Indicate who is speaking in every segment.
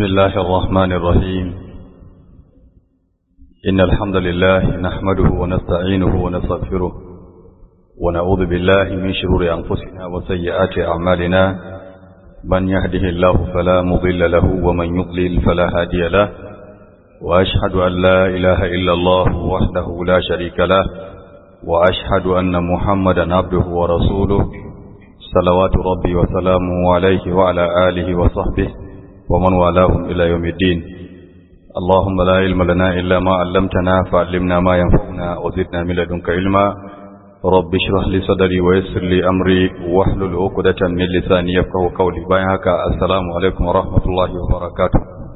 Speaker 1: بسم الله الرحمن الرحيم إن الحمد لله نحمده ونستعينه ونستغفره ونعوذ بالله من شرور أنفسنا وسيئات أعمالنا من يهده الله فلا مضل له ومن يضلل فلا هادي له وأشهد أن لا إله إلا الله وحده لا شريك له وأشهد أن محمدا عبده ورسوله صلوات ربي وسلامه عليه وعلى آله وصحبه ومن والاهم إلى يوم الدين اللهم لا علم لنا إلا ما علمتنا فعلمنا ما ينفعنا وزدنا من لدنك علما رب اشرح لي صدري ويسر لي أمري واحلل عقدة من لساني يفقهوا قولي بايعك السلام عليكم ورحمة الله وبركاته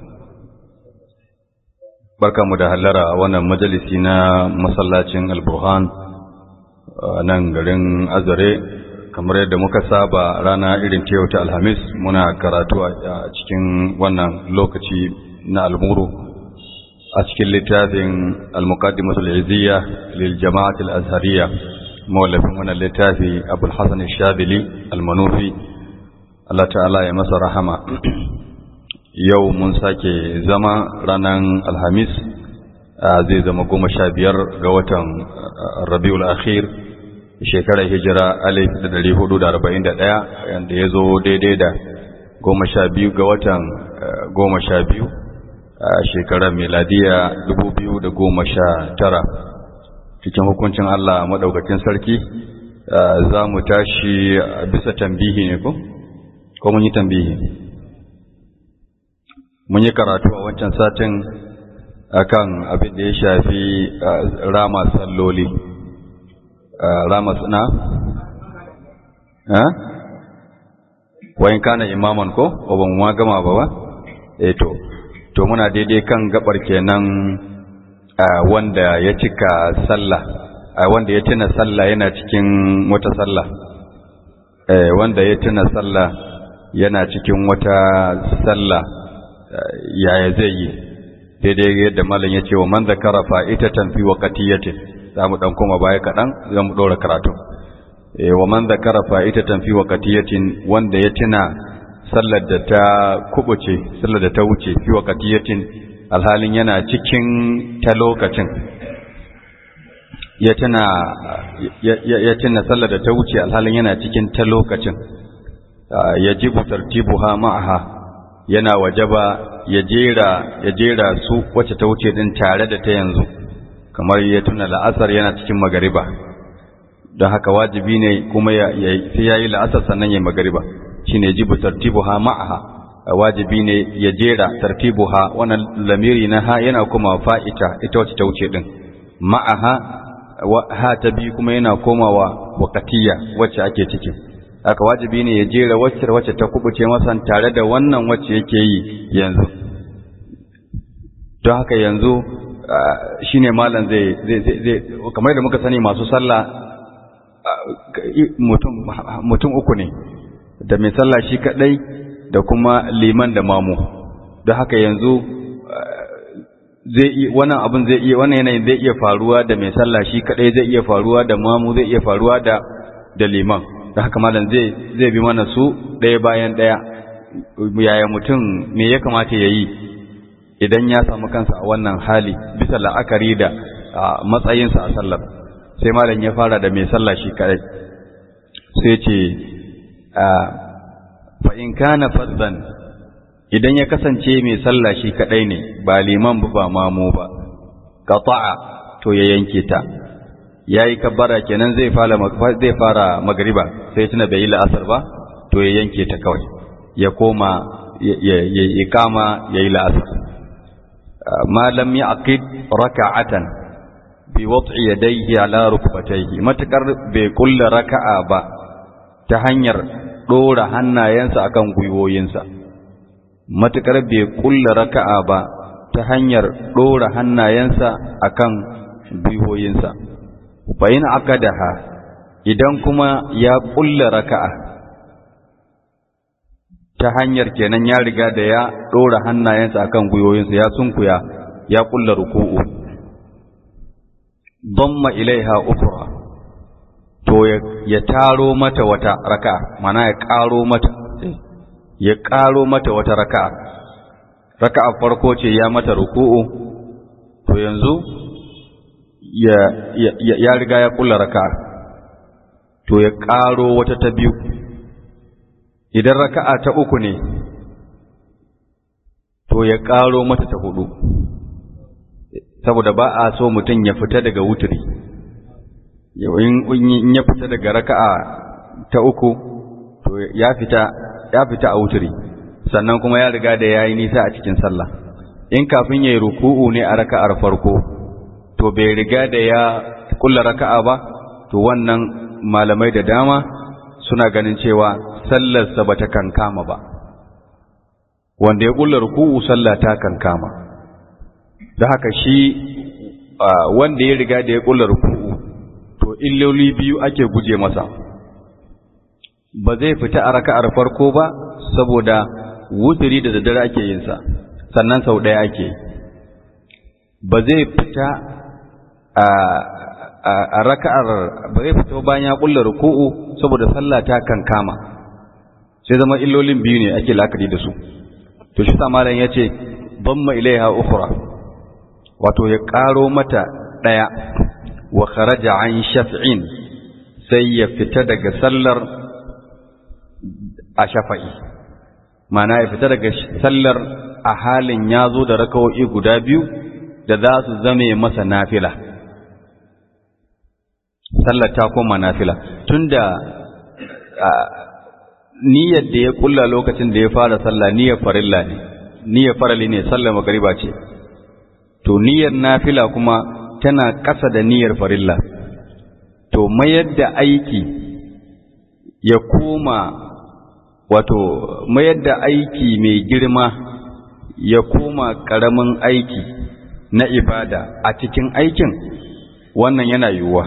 Speaker 1: barka mu da hallara a wannan majalisi na masallacin alburhan nan garin azare kamar yadda muka saba rana irin ta yau ta alhamis muna karatu a cikin wannan lokaci na almuru a cikin littafin al-muqaddimatu al-izziya lil jama'at al-azhariyya mawallafin wannan littafi abul hasan al-shabili al-manufi Allah ta'ala ya masa rahama yau mun sake zama ranar alhamis zai zama goma sha biyar ga watan rabiul akhir shekarar hijira alif da dari hudu da arba'in da ɗaya yadda ya zo daidai da goma sha biyu ga watan goma sha biyu a shekarar miladiya dubu biyu da goma sha tara cikin hukuncin Allah maɗaukakin sarki za mu tashi bisa tambihi ne ko? ko mun yi tambihi mun yi karatu a wancan satin akan abin da ya shafi rama salloli rama suna eh wayin kana imaman ko ban ma gama ba ba eh to to muna daidai kan gabar kenan wanda ya cika sallah wanda ya tuna sallah yana cikin wata sallah eh wanda ya tuna sallah yana cikin wata sallah yaya zai yi daidai yadda malam ya ce wa man zakara fa'itatan fi waqtiyatin za mu ɗan koma baya kaɗan za mu ɗora karatu wa man zakara fa'itatan fi waqtiyatin wanda ya tuna sallar da ta kubuce sallar da ta wuce fi waqtiyatin alhalin yana cikin ta lokacin ya tuna ya tuna sallar da ta wuce alhalin yana cikin ta lokacin yajibu tartibuha ma'aha yana wajaba ya jera ya jera su wacce ta wuce din tare da ta yanzu kamar ya tuna la'asar yana cikin magariba don haka wajibi ne kuma sai ya yi la'asar sannan ya magariba shi ne jibu tartibuha ma'aha wajibi ne ya jera tartibuha wannan lamiri na ha yana kuma fa'ita ita wacce ta wuce din ma'aha ha ta biyu kuma yana komawa wakatiya wacce ake ciki haka wajibi ne ya jera wacce wacce ta kubuce masa tare da wannan wacce yake yi yanzu don haka yanzu shi ne malam zai zai kamar da muka sani masu sallah mutum uku ne da mai sallah shi kadai da kuma liman da mamu don haka yanzu zai iya wannan abin zai iya wannan yanayin zai iya faruwa da mai sallah shi kadai zai iya faruwa da mamu zai iya faruwa da da liman don haka malam zai zai bi mana su ɗaya bayan ɗaya yaya mutum me ya kamata ya yi idan ya samu kansa a wannan hali bisa la'akari da matsayinsa a sallar sai malam ya fara da mai sallah shi kadai sai ce fa in kana faddan idan ya kasance mai sallah shi kadai ne ba liman ba mamu ba qata'a to ya yanke ta yayi kabbara kenan zai fara zai fara magriba sai tuna bai yi la'asar ba to ya yanke ta kawai ya koma ya ikama yayi la'asar ma lam yaqid raka'atan bi wad'i yadayhi ala rukbatayhi matakar bai kulla raka'a ba ta hanyar dora hannayensa akan gwiwoyinsa matakar bai kulla raka'a ba ta hanyar dora hannayensa akan gwiwoyinsa fa in akadaha idan kuma ya kulla raka'a ta hanyar kenan ya riga da ya ɗora hannayensa akan gwiwoyinsa ya sunkuya ya ƙulla ruku'u damma ilaiha ukra to ya taro mata wata raka mana ya ƙaro mata ya ƙaro mata wata raka raka'a farko ce ya mata ruku'u to yanzu ya, ya, ya riga ya kulla raka'a to ya ƙaro wata ta biyu idan raka'a ta uku ne to ya ƙaro mata ta hudu saboda ba a so mutum ya fita daga wuturi in ya fita daga raka'a ta uku to ya fita ya fita a wuturi sannan kuma ya riga da yayi nisa a cikin sallah in kafin yayi ruku'u ne a raka'ar farko to bai riga da ya kulla raka'a ba to wannan malamai da dama suna ganin cewa sallarsa bata kankama ba wanda ya kulla ruku'u sallah ta kankama da haka shi wanda ya riga da ya kulla ruku'u to illoli biyu ake guje masa ba zai fita a raka'ar farko ba saboda wuturi da daddare ake yin sa sannan sau ɗaya ake ba zai fita a raka'ar ba zai fita bayan ya kulla ruku'u saboda sallah ta kankama sai zama illolin biyu ne ake la'akari da su to shi sa malam yace bamma ilaiha ukhra wato ya karo mata daya wa kharaja an shaf'in sai ya fita daga sallar a shafa'i mana ya fita daga sallar a halin ya zo da rakawo'i guda biyu da za su zame masa nafila sallar ta koma nafila tunda niyyar da ya kulla lokacin da ya fara sallah niyyar farilla ne niyyar farali ne sallar magariba ce to niyyar nafila kuma tana ƙasa da niyyar farilla to mayar da aiki ya koma wato mayar da aiki mai girma ya koma ƙaramin aiki na ibada a cikin aikin wannan yana yiwuwa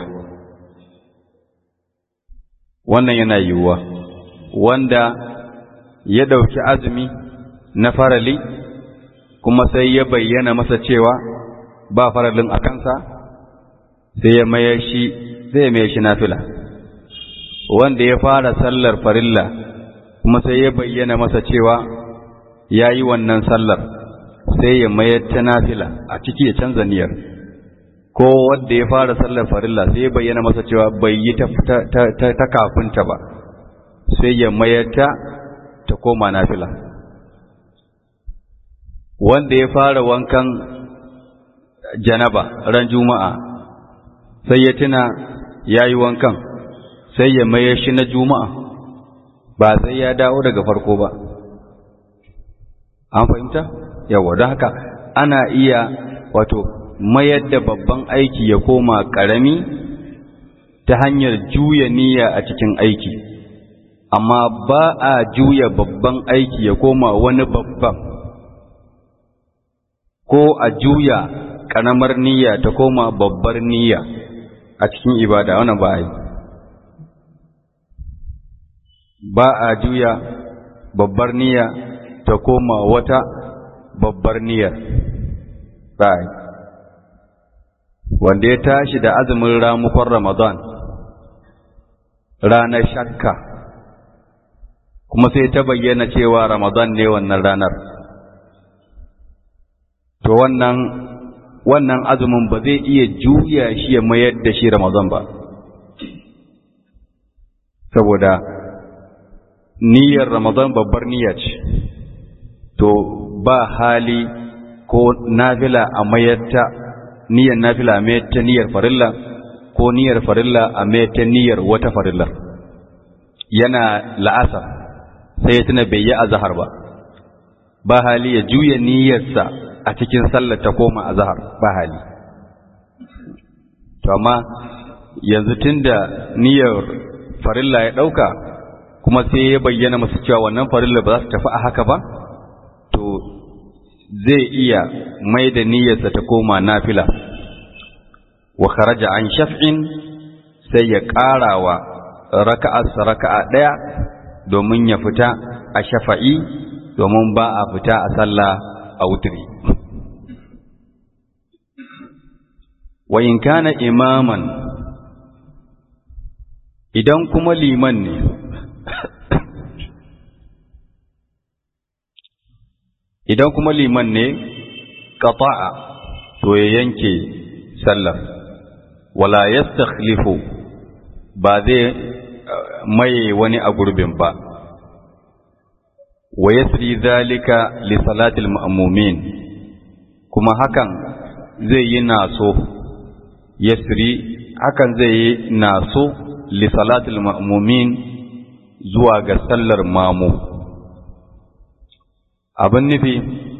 Speaker 1: wannan yana yiwuwa wanda ya ɗauki azumi na farali kuma sai ya bayyana masa cewa ba faralin a kansa sai ya mayar shi sai ya mayar shi nafila wanda ya fara sallar farilla kuma sai ya bayyana masa cewa ya yi wannan sallar sai ya mayar ta nafila a ciki ya canza niyyar ko wanda ya fara sallar farilla sai ya bayyana masa cewa bai yi ta kafinta ba sai ya mayar ta ta koma nafila wanda ya fara wankan janaba ran juma'a sai ya tuna ya yi wankan sai ya mayar shi na juma'a ba sai ya dawo daga farko ba an fahimta yawa don haka ana iya wato mayar da babban aiki ya koma ƙarami ta hanyar juya niyya a cikin aiki amma ba a juya babban aiki ya koma wani babban ko a juya ƙaramar niyya ta koma babbar niyya a cikin ibada wannan ba a yi ba a juya babbar niyya ta koma wata babbar niyyar ba a yi wanda ya tashi da azumin ramukon ramadan ranar shakka kuma sai ta bayyana cewa ramadan ne wannan ranar to wannan wannan azumin ba zai iya juya shi ya mayar da shi Ramadan ba saboda niyyar Ramadan babbar niyya ce to ba hali ko nafila a mayar ta niyyar nafila a mayar ta niyyar farilla ko niyyar farilla a mayar ta niyyar wata farilla yana la'asar sai ya tuna bai yi azhar ba ba hali ya juya niyyarsa a cikin sallar ta koma a zahar ba hali to amma yanzu tunda niyyar farilla ya ɗauka kuma sai ya bayyana masu cewa wannan farilla ba za su tafi a haka ba to zai iya mai da niyyarsa ta koma nafila wa kharaja an shaf'in sai ya ƙarawa raka'arsa raka'a ɗaya domin ya fita a shafa'i domin ba a fita a sallah a wuturi wa in kana imaman idan kuma liman ne idan kuma liman ne qata'a to ya yanke sallar wala yastakhlifu ba zai maye wani a gurbin ba wa yasri zalika li salatil ma'mumin kuma hakan zai yi naso yasri hakan zai yi naso li salatil ma'mumin zuwa ga sallar mamu abin nufi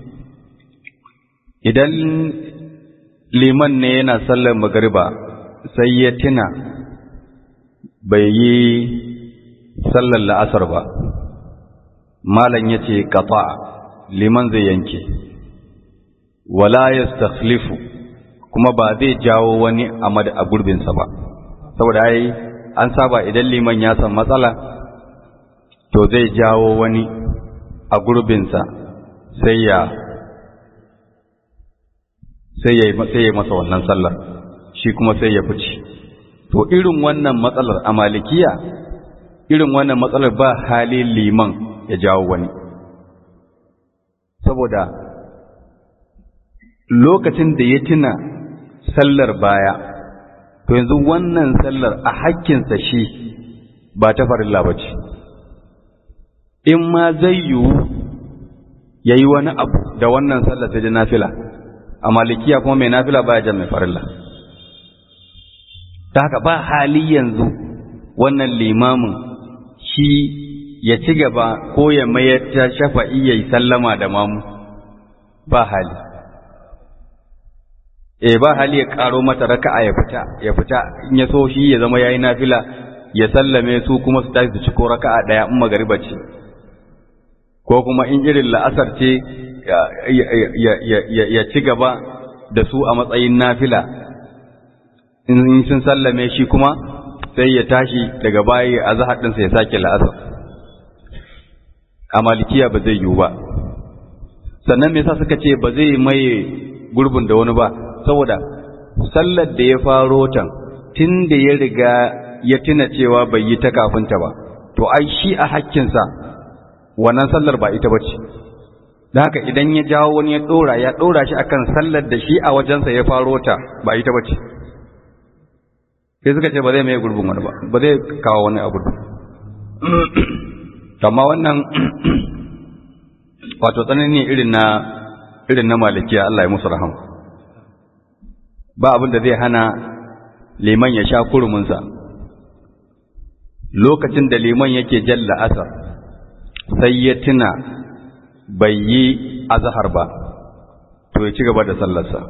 Speaker 1: idan liman ne yana sallar magariba sai ya tuna bai yi sallar la'asar ba malam ya ce kafa liman zai yanke wala ya kuma ba zai jawo wani a gurbinsa ba saboda ai an saba idan liman ya san matsala to zai jawo wani a gurbinsa sai ya sai ya yi masa wannan sallar shi kuma sai ya fice to irin wannan matsalar a malikiya irin wannan matsalar ba hali liman ya jawo wani saboda lokacin da ya tuna sallar baya to yanzu wannan sallar a hakkinsa shi ba ta farilla ba ce in ma zai yiwu ya yi wani abu da wannan sallar sai da nafila a malikiya kuma mai nafila baya jan mai farilla ta haka ba hali yanzu wannan limamin shi ya ci gaba ko ya mayar ta shafa'i ya yi sallama da mamu ba hali e ba hali ya karo mata raka'a ya fita ya fita in ya so shi ya zama yayi nafila ya sallame su kuma su tashi su ciko raka'a daya in magariba ce ko kuma in irin la'asar ce ya ci gaba da su a matsayin nafila in sun sallame shi kuma sai ya tashi daga baya a zahar ɗinsa ya sake la'asar a malikiya ba zai yiwu ba sannan me yasa suka ce ba zai maye gurbin da wani ba saboda sallar da ya faro tan tun da ya riga ya tuna cewa bai yi ta kafinta ba to ai shi a hakkinsa wannan sallar ba ita bace da haka idan ya jawo wani ya dora ya dora shi akan sallar da shi a wajensa ya faro ta ba ita bace sai suka ce ba zai mai gurbin wani ba ba zai kawo wani abu amma wannan wato tsanani irin na irin na malikiya Allah ya musu rahama ba abin da zai hana liman ya sha kuruminsa lokacin da liman yake jalla asar sai ya tuna bai yi azahar ba to ya ci gaba da sallarsa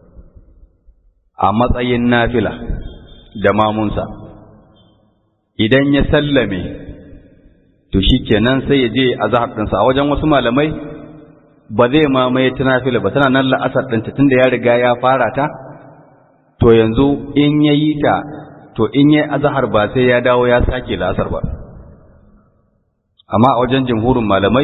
Speaker 1: a matsayin nafila da mamunsa idan ya sallame to shi kenan sai ya je azahar ɗinsa a wajen wasu malamai ba zai mamaye ta nafila ba tana nan la'asar ɗinta tunda ya riga ya fara ta to yanzu in ya yi ta to in ya azahar ba sai ya dawo ya sake la'asar ba amma a wajen jimhurin malamai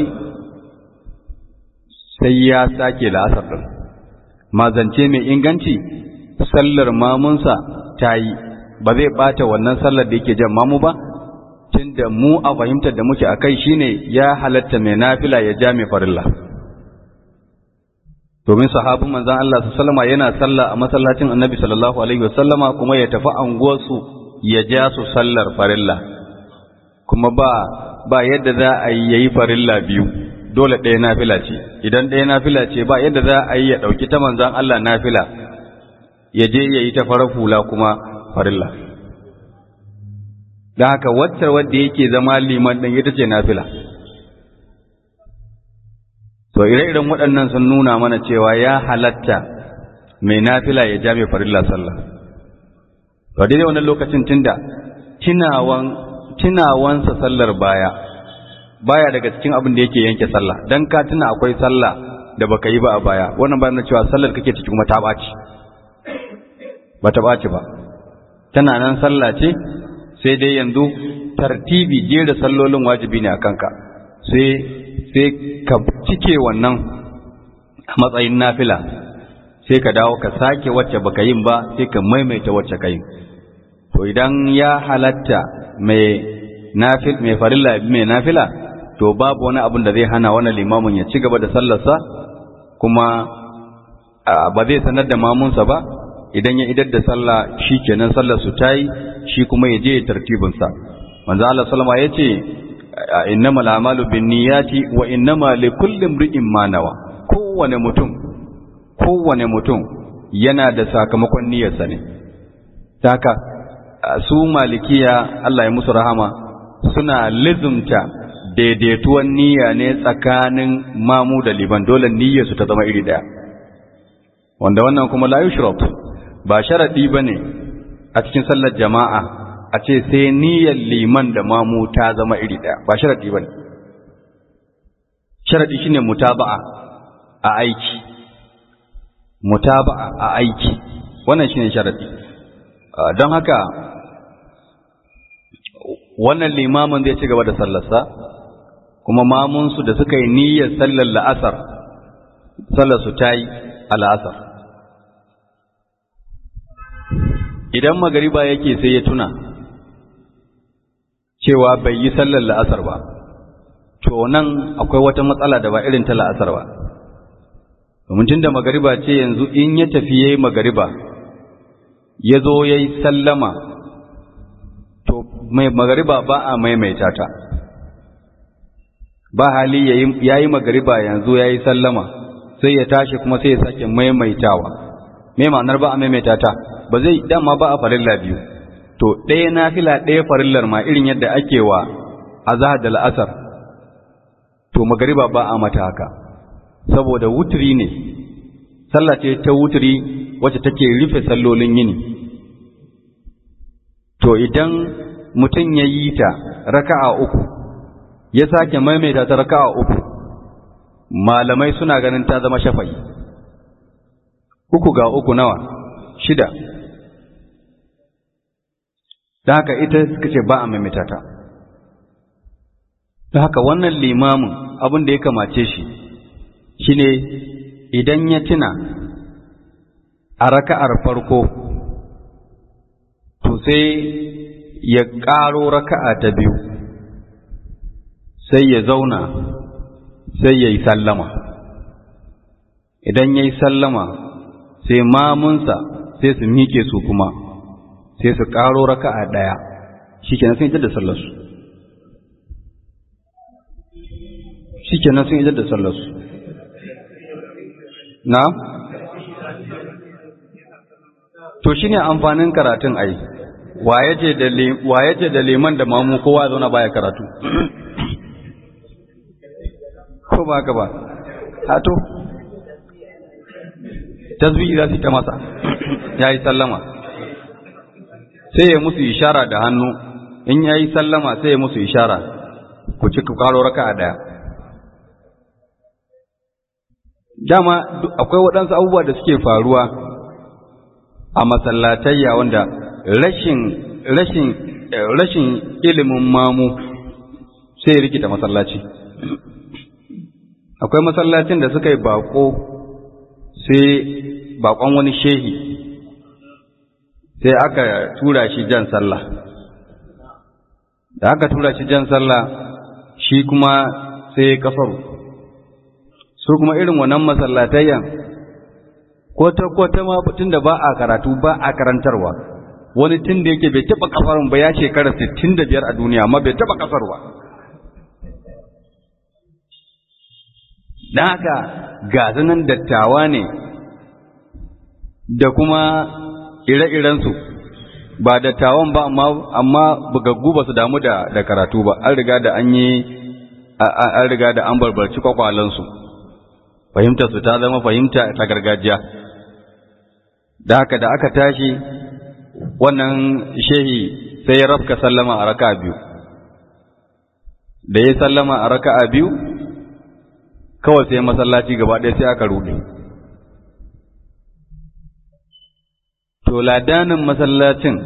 Speaker 1: sai ya sake la'asar ɗin mazance mai inganci sallar mamunsa ta yi ba zai ɓata wannan sallar da yake jan mamu ba tunda mu a fahimtar da muke a kai shine ya halatta mai nafila ya ja mai farilla domin sahabin manzan Allah su salama yana sallah a masallacin annabi sallallahu alaihi wasallama kuma ya tafi anguwarsu ya ja su sallar farilla kuma ba ba yadda za a yi yayi farilla biyu dole ɗaya nafila ce idan ɗaya nafila ce ba yadda za a yi ya ɗauki ta manzan Allah nafila ya je ya yi ta farar hula kuma farilla don haka wacce wadda yake zama liman ɗin ita ce nafila to ire-iren waɗannan sun nuna mana cewa ya halatta mai nafila ya ja mai farilla sallah to daidai wannan lokacin tunda tunawan tunawansa sallar baya baya daga cikin abin da yake yanke sallah dan ka tuna akwai sallah da baka yi ba a baya wannan bayan cewa sallar kake ciki kuma ta ɓaci ba ta ɓaci ba tana nan sallah ce sai dai yanzu tartibi jera sallolin wajibi ne a kanka sai sai ka cike wannan a matsayin nafila sai ka dawo ka sake wacce baka yin ba sai ka maimaita wacce ka yi to idan ya halatta mai nafil mai farilla mai nafila to babu wani abin da zai hana wannan limamin ya ci gaba da sallarsa kuma ba zai sanar da mamunsa ba idan ya idar da sallah shi kenan sallar su tayi shi kuma ya je ya tartibinsa manzo Allah sallama ya ce innamal a'malu binniyati wa innama likulli imri'in ma nawa kowane mutum kowane mutum yana da sakamakon niyyarsa ne haka su malikiya Allah ya musu rahama suna lizumta daidaituwan niyya ne tsakanin mamu da liban dole niyyarsu ta zama iri daya wanda wannan kuma la yushrat ba sharadi bane a cikin sallar jama'a a ce sai niyyar liman da mamu ta zama iri daya ba sharadi bane sharadi shine mutaba'a a aiki mutaba'a a aiki wannan shine sharadi don haka wannan limamin zai ci gaba da sallarsa kuma mamunsu da suka yi niyyar sallar la'asar sallarsu ta yi a la'asar idan magariba yake sai ya tuna cewa bai yi sallar la'asar ba to nan akwai wata matsala da ba irin ta la'asar ba domin tun da magariba ce yanzu in ya tafi ya yi magariba ya zo ya yi sallama to mai magariba ba a maimaita ta ba hali ya yi magariba yanzu ya yi sallama sai ya tashi kuma sai ya sake maimaitawa mai ma'anar ba a maimaita ta ba zai dama ba a farilla biyu to ɗaya na fila ɗaya farillar ma irin yadda ake wa azahar da la'asar to magariba ba a mata haka saboda wuturi ne sallah ce ta wuturi wacce take rufe sallolin yini to idan mutum ya yi ta raka'a uku ya sake maimaita ta raka'a uku malamai suna ganin ta zama shafai uku ga uku nawa shida da haka ita suka ce ba a maimaita ta da haka wannan limamin abin da ya kamace shi shine idan ya tuna a raka'ar farko to sai ya ƙaro raka'a ta biyu sai ya zauna sai ya yi sallama idan ya yi sallama sai mamunsa sai su miƙe su kuma sai su ƙaro raka'a ɗaya shi kenan sun yi da sallarsu shi kenan sun yi da sallarsu na? to shi ne amfanin karatun ai waye ce da liman da mamu kowa zauna baya karatu ko ba ka ba hato tasbihi za su ta masa ya yi sallama sai ya musu ishara da hannu in ya yi sallama sai ya musu ishara ku ci karo raka a ɗaya dama akwai waɗansu abubuwa da suke faruwa a masallatayya wanda rashin rashin rashin ilimin mamu sai rikita masallaci akwai masallacin da suka yi bako sai bakon wani shehi sai aka tura shi jan sallah da aka tura shi jan sallah shi kuma sai kafaru su kuma irin wannan masallatayyan kwata-kwata ma tun da ba a karatu ba a karantarwa wani tun da yake bai taba kafarun ba ya shekara 65 a duniya amma bai taba kafarwa don haka gazanan dattawa ne da kuma ire-irensu ba dattawan ba amma bugaggu ba su damu da karatu ba an riga da an yi an riga da an barbarci kwakwalansu fahimtar su ta zama fahimta ta gargajiya da haka da aka tashi wannan shehi sai ya rafka sallama a raka biyu da ya sallama a raka biyu kawai sai masallaci gaba ɗaya sai aka ruɗe to ladanin masallacin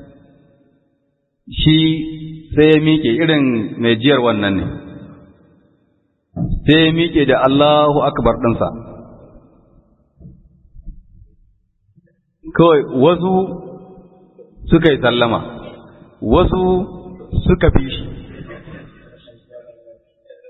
Speaker 1: shi sai ya miƙe irin mai jiyar wannan ne sai ya miƙe da Allahu akbar ɗinsa kawai wasu suka yi sallama wasu suka fi shi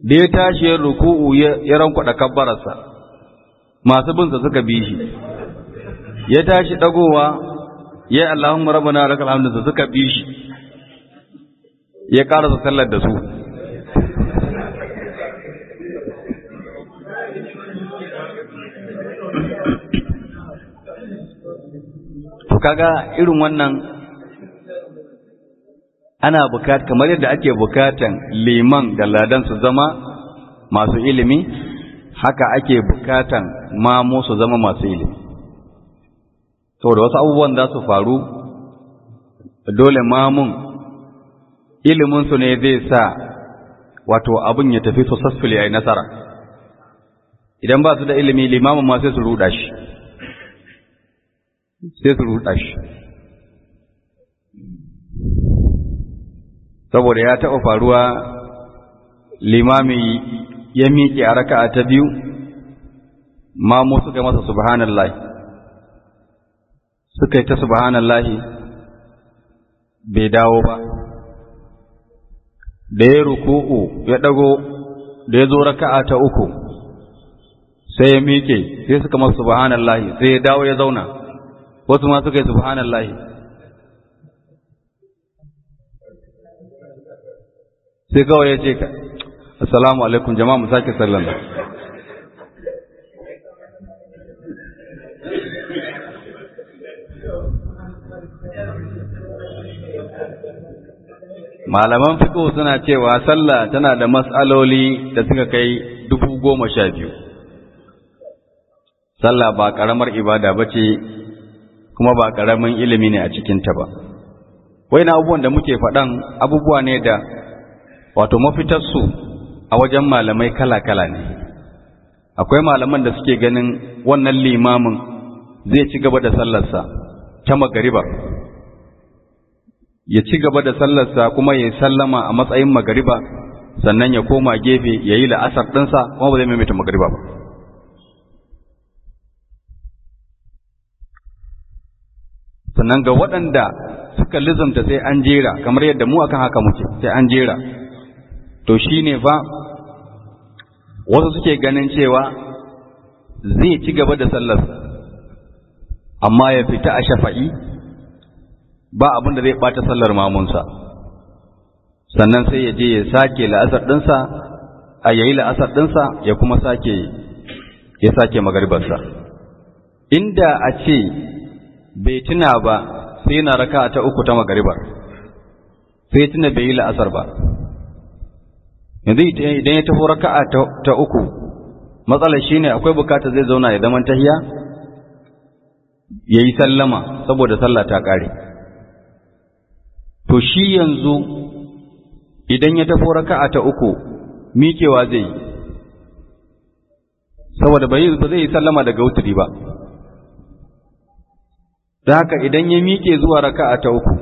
Speaker 1: da ya tashi yin ruku'u ya rankwada kabbararsa masu binsa suka bi shi ya tashi dagowa ya Allahumma rabbana lakal hamdu suka bi shi ya karasa sallar da su to kaga irin wannan ana bukat kamar yadda ake bukatan liman da ladan su zama masu ilimi haka ake bukatan mamu su zama masu ilimi saboda wasu abubuwan za su faru dole mamun iliminsu ne zai sa wato abin ya tafi successfully a yi nasara idan ba su da ilimi limamin ma sai su ruɗa shi sai su ruɗa shi saboda ya taɓa faruwa limami ya miƙe a raka'a ta biyu mamu suka masa subhanallah suka yi ta subhanallah bai dawo ba da ya ruku'u ya ɗago da ya zo raka'a ta uku sai ya miƙe sai suka masa subhanallah sai ya dawo ya zauna wasu ma suka yi subhanallah sai kawai ya ce ka assalamu alaikum jama'a mu sake sallan malaman fiqh suna cewa sallah tana da mas'aloli da suka kai dubu goma sha biyu sallah ba karamar ibada bace kuma ba karamin ilimi ne a cikinta ba wai na abubuwan da muke faɗan abubuwa ne da wato mafitarsu a wajen malamai kala-kala ne akwai malaman da suke ganin wannan limamin zai ci gaba da sallarsa ta magariba ya ci gaba da sallarsa kuma ya yi sallama a matsayin magariba sannan ya koma gefe ya yi la'asar ɗinsa kuma ba zai maimaita magariba ba sannan ga waɗanda suka lizamta sai an jera kamar yadda mu akan haka muke sai an jera to shi ne fa wasu suke ganin cewa zai ci gaba da sallarsa amma ya fita a shafa'i ba abin da zai ɓata sallar mamunsa sannan sai ya je ya sake la'asar ɗinsa a yayi la'asar ɗinsa ya kuma sake ya sake magaribarsa inda a ce bai tuna ba sai na raka ta uku ta magaribar sai tuna bai yi la'asar ba yanzu idan ya taho raka'a ta uku matsalar shine akwai bukata zai zauna ya zaman tahiya yayi sallama saboda sallah ta kare to shi yanzu idan ya taho raka'a ta uku miƙewa zai yi saboda ba zai yi sallama daga wuturi ba da haka idan ya miƙe zuwa raka'a ta uku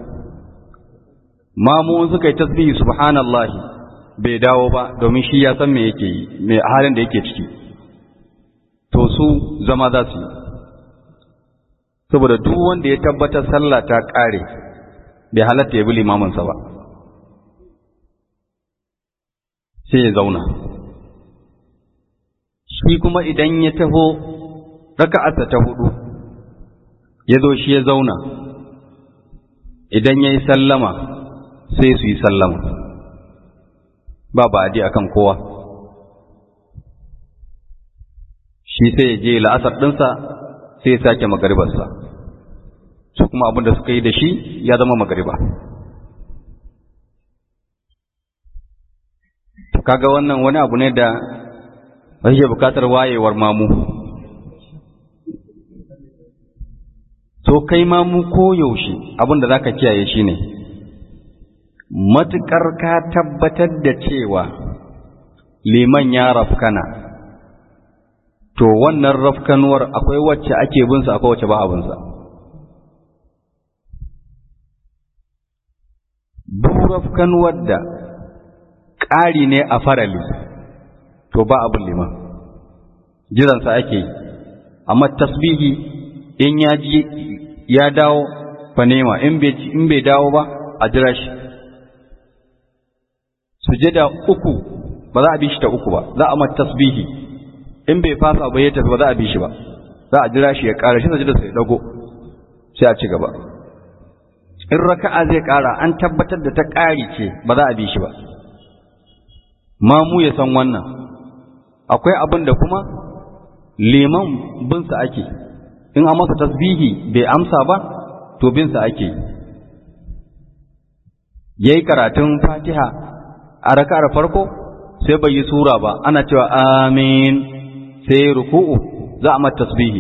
Speaker 1: mamu suka yi tasbihi subhanallahi bai dawo ba domin shi ya san me yake yi me halin da yake ciki to su zama za su yi saboda duk wanda ya tabbatar sallah ta ƙare bai halatta ya bi limaminsa ba sai ya zauna shi kuma idan ya taho raka'arsa ta hudu ya zo shi ya zauna idan ya yi sallama sai su yi sallama ba ba'adi akan kowa shi sai ya je la'asar ɗinsa sai ya sake magaribarsa su kuma abin da suka yi da shi ya zama magariba kaga wannan wani abu ne da yake bukatar wayewar mamu to kai mamu ko yaushe abin da zaka kiyaye shi ne matuƙar ka tabbatar da cewa liman ya rafkana to wannan rafkanuwar akwai wacce ake binsa akwai wacce ba abinsa duk rafkanuwar da ƙari ne a farali to ba abin liman jiransa ake yi amma tasbihi in ya ji ya dawo fa nema in bai dawo ba a jira shi sujada uku ba za a bi shi ta uku ba za a mata tasbihi in bai fasa ba ya tafi ba za a bi shi ba za a jira shi ya ƙara shi sajida sai dago sai a ci gaba in raka'a zai ƙara an tabbatar da ta ƙari ce ba za a bi shi ba mamu ya san wannan akwai abin da kuma liman binsa ake in an masa tasbihi bai amsa ba to binsa ake yayi karatun fatiha a raka'ar farko sai bai yi sura ba ana cewa amin sai ruku'u za a mata tasbihi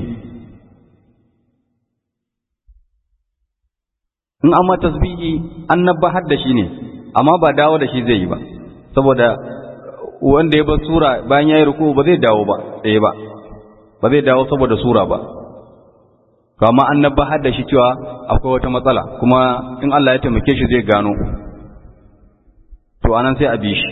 Speaker 1: in an mata tasbihi an nabbahar da shi ne amma ba dawo da shi zai yi ba saboda wanda ya bar sura bayan ya yi ruku'u ba zai dawo ba tsaye ba ba zai dawo saboda sura ba kama an nabbahar da shi cewa akwai wata matsala kuma in Allah ya taimake shi zai gano to anan sai a bi shi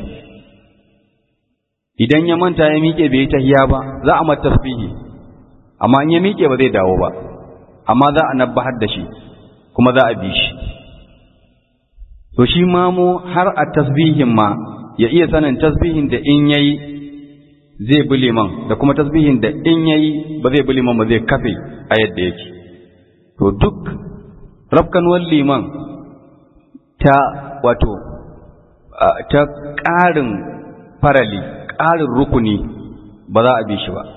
Speaker 1: idan ya manta ya miƙe bai yi tahiya ba za a mata tasbihi amma in ya miƙe ba zai dawo ba amma za a nabbahar da shi kuma za a bi shi to shi mamu har a tasbihin ma ya iya sanin tasbihin da in yayi zai bi liman da kuma tasbihin da in yayi ba zai bi liman ba zai kafe a yadda yake to duk rafkanuwar liman ta wato ta ƙarin farali ƙarin rukuni ba za a bi shi ba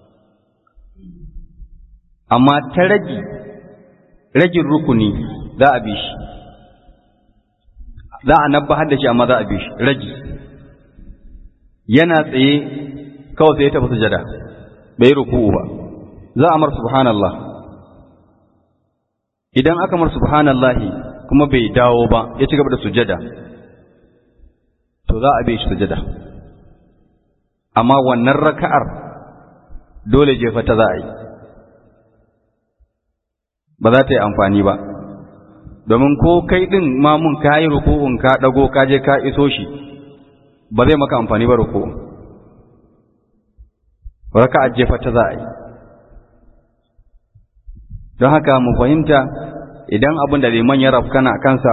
Speaker 1: amma ta ragi ragin rukuni za a bi shi za a nabbahar da shi amma za a bi shi ragi yana tsaye kawai sai ya tafi sujada bai ruku'u ba za a mar subhanallah idan aka mar subhanallahi kuma bai dawo ba ya ci gaba da sujada to za a bi shi sujada amma wannan raka'ar dole jefa ta za a yi ba za ta yi amfani ba domin ko kai ɗin mamun ka yi ruku'un ka ɗago ka je ka iso shi ba zai maka amfani ba ruku'un raka'ar jefa ta za a yi don haka mu fahimta idan abin da liman ya rafkana kansa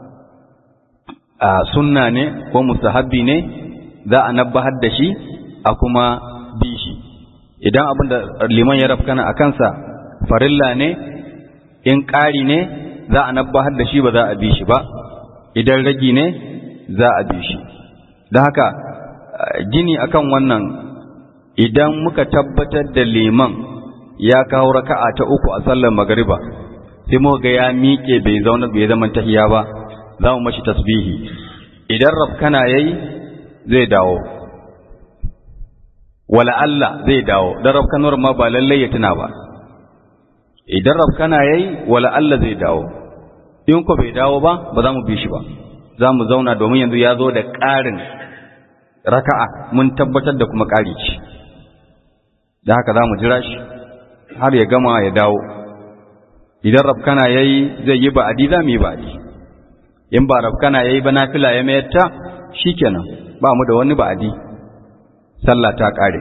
Speaker 1: a sunna ne ko mustahabbi ne za a nabbahar da shi a kuma bi shi idan abin da liman ya rafkana a kansa farilla ne in ƙari ne za a nabbahar da shi ba za a bi shi ba idan ragi ne za a bi shi don haka gini akan wannan idan muka tabbatar da liman ya kawo raka'a ta uku a sallar magariba sai muka ga ya miƙe bai zauna bai zama tahiya ba za mu mashi tasbihi idan rafkana yayi zai dawo wala Allah zai dawo dan rafkanuwar ma ba lallai ya tuna ba idan rafkana yayi wala Allah zai dawo in ko bai dawo ba ba za mu bi shi ba za mu zauna domin yanzu ya zo da ƙarin raka'a mun tabbatar da kuma ƙari ce da haka za mu jira shi har ya gama ya dawo idan rafkana yayi zai yi ba'adi za mu yi ba'adi in ba rafkana yayi ba nafila ya mayar ta shikenan ba mu da wani ba'adi sallah ta ƙare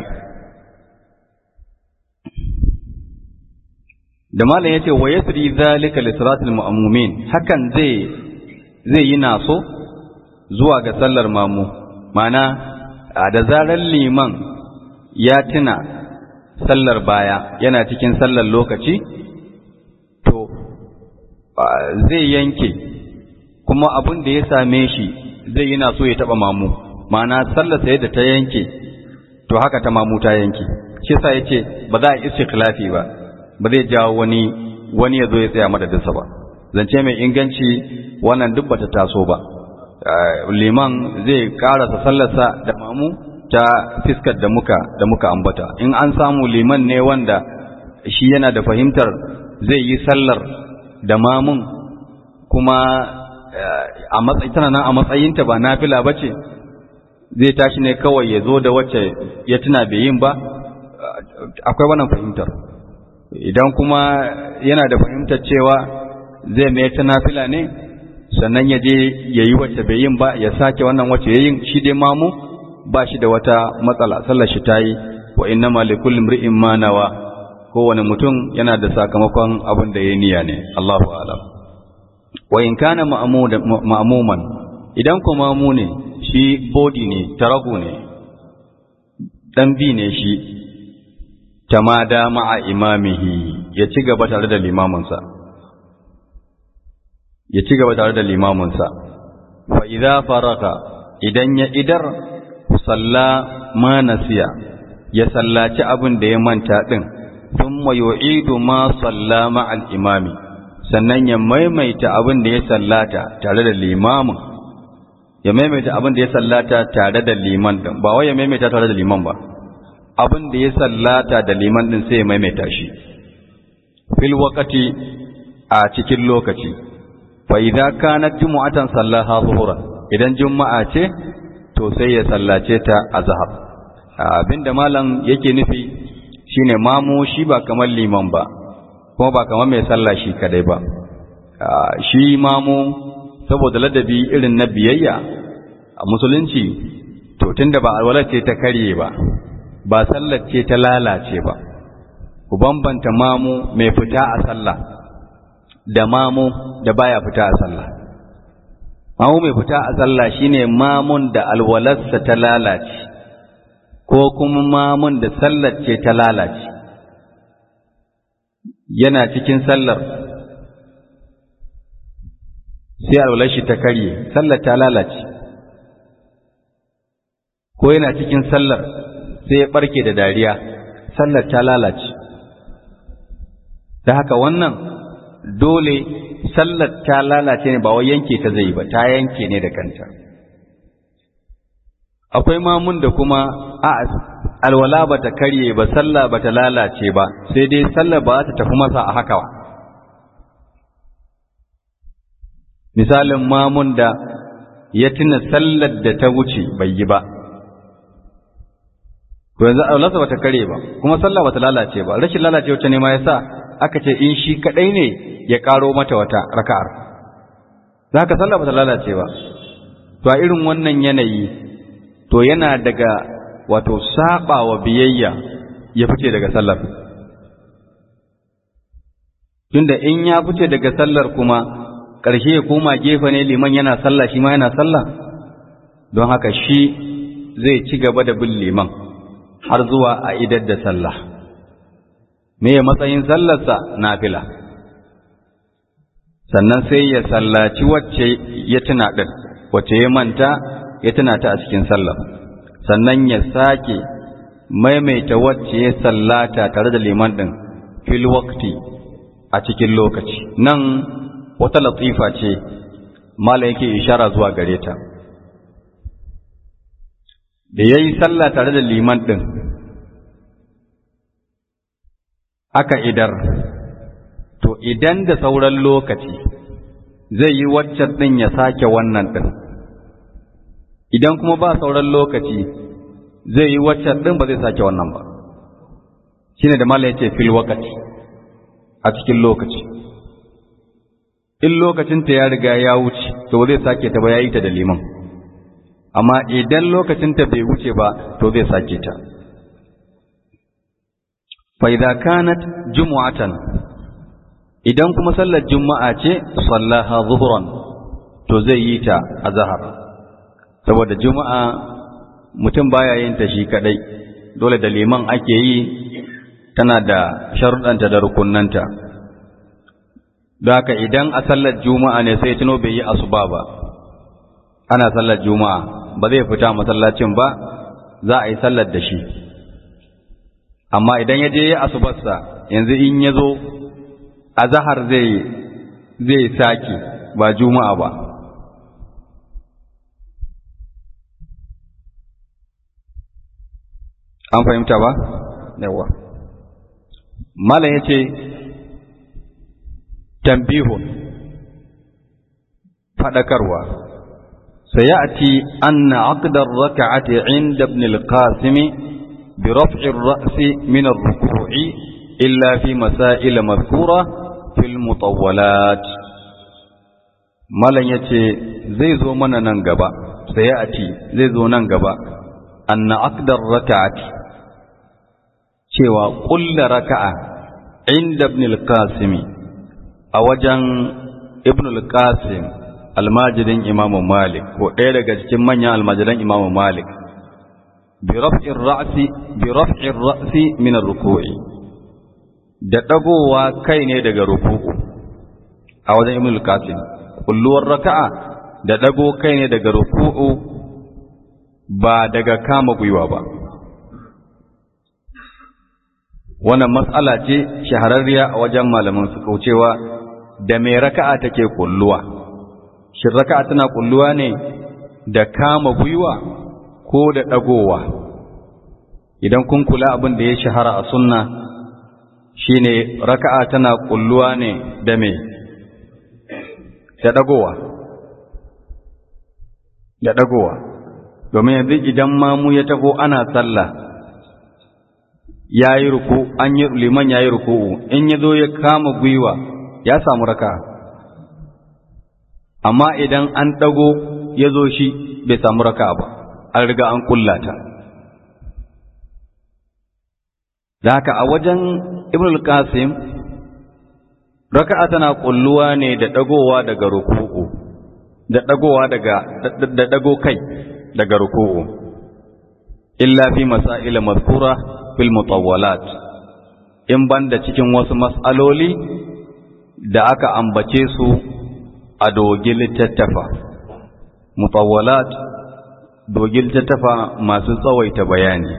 Speaker 1: da malam yace wa yasri zalika li salatil mu'ammumin hakan zai zai yi naso zuwa ga sallar mamu mana da zarar liman ya tuna sallar baya yana cikin sallar lokaci to zai yanke kuma abin da ya same shi zai yi naso ya taba mamu mana sallar sai da ta yanke to haka ta mamu ta yanke shi yasa yace ba za a istikhlafi ba ba zai jawo wani wani ya zo ya tsaya madadinsa ba zance mai inganci wannan duk bata taso ba liman zai karasa sallarsa da mamu ta fiskar da muka da muka ambata in an samu liman ne wanda shi yana da fahimtar zai yi sallar da mamun kuma a matsayin tana nan a matsayinta ba nafila bace zai tashi ne kawai ya zo da wacce ya tuna bai yin ba akwai wannan fahimtar idan kuma yana da fahimtar cewa zai mai ta nafila ne sannan ya je ya yi wacce bai yin ba ya sake wannan wacce ya yin shi dai mamu ba shi da wata matsala sallar shi ta yi wa inna ma likulli imri'in ma nawa kowane mutum yana da sakamakon abin da ya niyya ne Allahu a'lam wa in kana ma'muman idan ko mamu ne shi body ne tarago ne ɗan bi ne shi tamada ma'a imamihi ya ci gaba tare da limaminsa ya ci gaba tare da limaminsa fa idza faraka idan ya idar salla ma nasiya ya sallaci abin da ya manta din thumma yu'idu ma salla ma'al imami sannan ya maimaita abin da ya sallata tare da limamin ya maimaita abin da ya sallata tare da liman din ba wai ya maimaita tare da liman ba abin da ya sallata da liman din sai ya maimaita shi fil waqati a cikin lokaci fa idza kanat jumu'atan sallaha zuhuran idan juma'a ce to sai ya sallace ta azhar abinda malam yake nufi shine mamu shi ba kamar liman ba kuma ba kamar mai sallah shi kadai ba shi mamu saboda ladabi irin na biyayya a musulunci to tunda ba alwalar ce ta karye ba ba sallar ce ta lalace ba ku bambanta mamu mai fita a sallah da mamu da baya fita a sallah mamu mai fita a sallah shine mamun da alwalarsa ta lalace ko kuma mamun da sallar ce ta lalace yana cikin sallar sai alwalar shi ta karye sallar ta lalace ko yana cikin sallar sai ya barke da dariya sallar ta lalace da haka wannan dole sallar ta lalace ne ba wai yanke ta zai ba ta yanke ne da kanta akwai mamun da kuma a alwala ba ta karye ba sallah ba ta lalace ba sai dai sallar ba ta tafi masa a haka ba misalin mamun da ya tuna sallar da ta wuce bai yi ba to yanzu alwalarsa ba ta kare ba kuma sallah ba ta lalace ba rashin lalace wacce ne ma yasa aka ce in shi kadai ne ya karo mata wata raka'ar za ka sallah ba ta lalace ba to a irin wannan yanayi to yana daga wato saba wa biyayya ya fice daga sallar tunda in ya fice daga sallar kuma ƙarshe ya koma gefe ne liman yana sallah shi ma yana sallah don haka shi zai ci gaba da bin liman har zuwa a idar da sallah me ya matsayin sallarsa nafila sannan sai ya sallaci wacce ya tuna ɗin wacce ya manta ya tuna ta a cikin sallah sannan ya sake maimaita wacce ya sallata tare da liman ɗin fil waqti a cikin lokaci nan wata latifa ce mala yake ishara zuwa gare ta da ya yi sallah tare da liman ɗin aka idar to idan da sauran lokaci zai yi waccan ɗin ya sake wannan ɗin idan kuma ba sauran lokaci zai yi waccan ɗin ba zai sake wannan ba shine da mala yace fil wakati a cikin lokaci in lokacinta ya riga ya wuce to zai sake ta ba ya yi ta da liman amma idan lokacinta bai wuce ba to zai sake ta fa idza kanat jumu'atan idan kuma sallar juma'a ce sallaha zuhran to zai yi ta a zahar saboda juma'a mutum baya yin ta shi kadai dole da liman ake yi tana da sharuɗanta da rukunnanta don haka idan a sallar juma'a ne sai tuno bai yi asuba ba ana sallar juma'a ba zai fita masallacin ba za a yi sallar da shi amma idan ya je ya asubarsa yanzu in ya zo a zahar zai zai sake ba juma'a ba an fahimta ba yawa malam ya ce tambihun faɗakarwa sayati anna aqdar raka'ati inda ibn al-qasim bi raf'i ar-ra's min ar-ruku'i illa fi masail madhkura fil mutawwalat malan yace zai zo mana nan gaba sayati zai zo nan gaba anna aqdar raka'ati cewa ƙulla raka'a inda ibn al-qasim a wajen ibn al-qasim almajirin imamu malik ko ɗaya daga cikin manyan almajiran imamu malik bi raf'ir ra'si bi raf'ir ra'si min ar-ruku'i da dagowa kai ne daga ruku'u a wajen ibn al-qasim kulluwar raka'a da dago kai ne daga ruku'u ba daga kama gwiwa ba wannan matsala ce shahararriya a wajen malaman su kaucewa da mai raka'a take kulluwa shin raka'a tana kulluwa ne da kama gwiwa ko da dagowa idan kun kula abin da ya shahara a sunna shine raka'a tana kulluwa ne da me da dagowa da dagowa domin yanzu idan mamu ya taho ana sallah yayi ruku an yi liman yayi ruku'u in ya zo ya kama gwiwa ya samu raka amma idan an dago ya zo shi bai samu raka ba an riga an kullata da haka a wajen ibn al-qasim raka'a tana kulluwa ne da dagowa daga ruku'u da dagowa daga da dago kai daga ruku'u illa fi masail mazkura fil mutawwalat in banda cikin wasu mas'aloli da aka ambace su a dogin littattafa mutawwalat dogin littattafa masu tsawaita bayani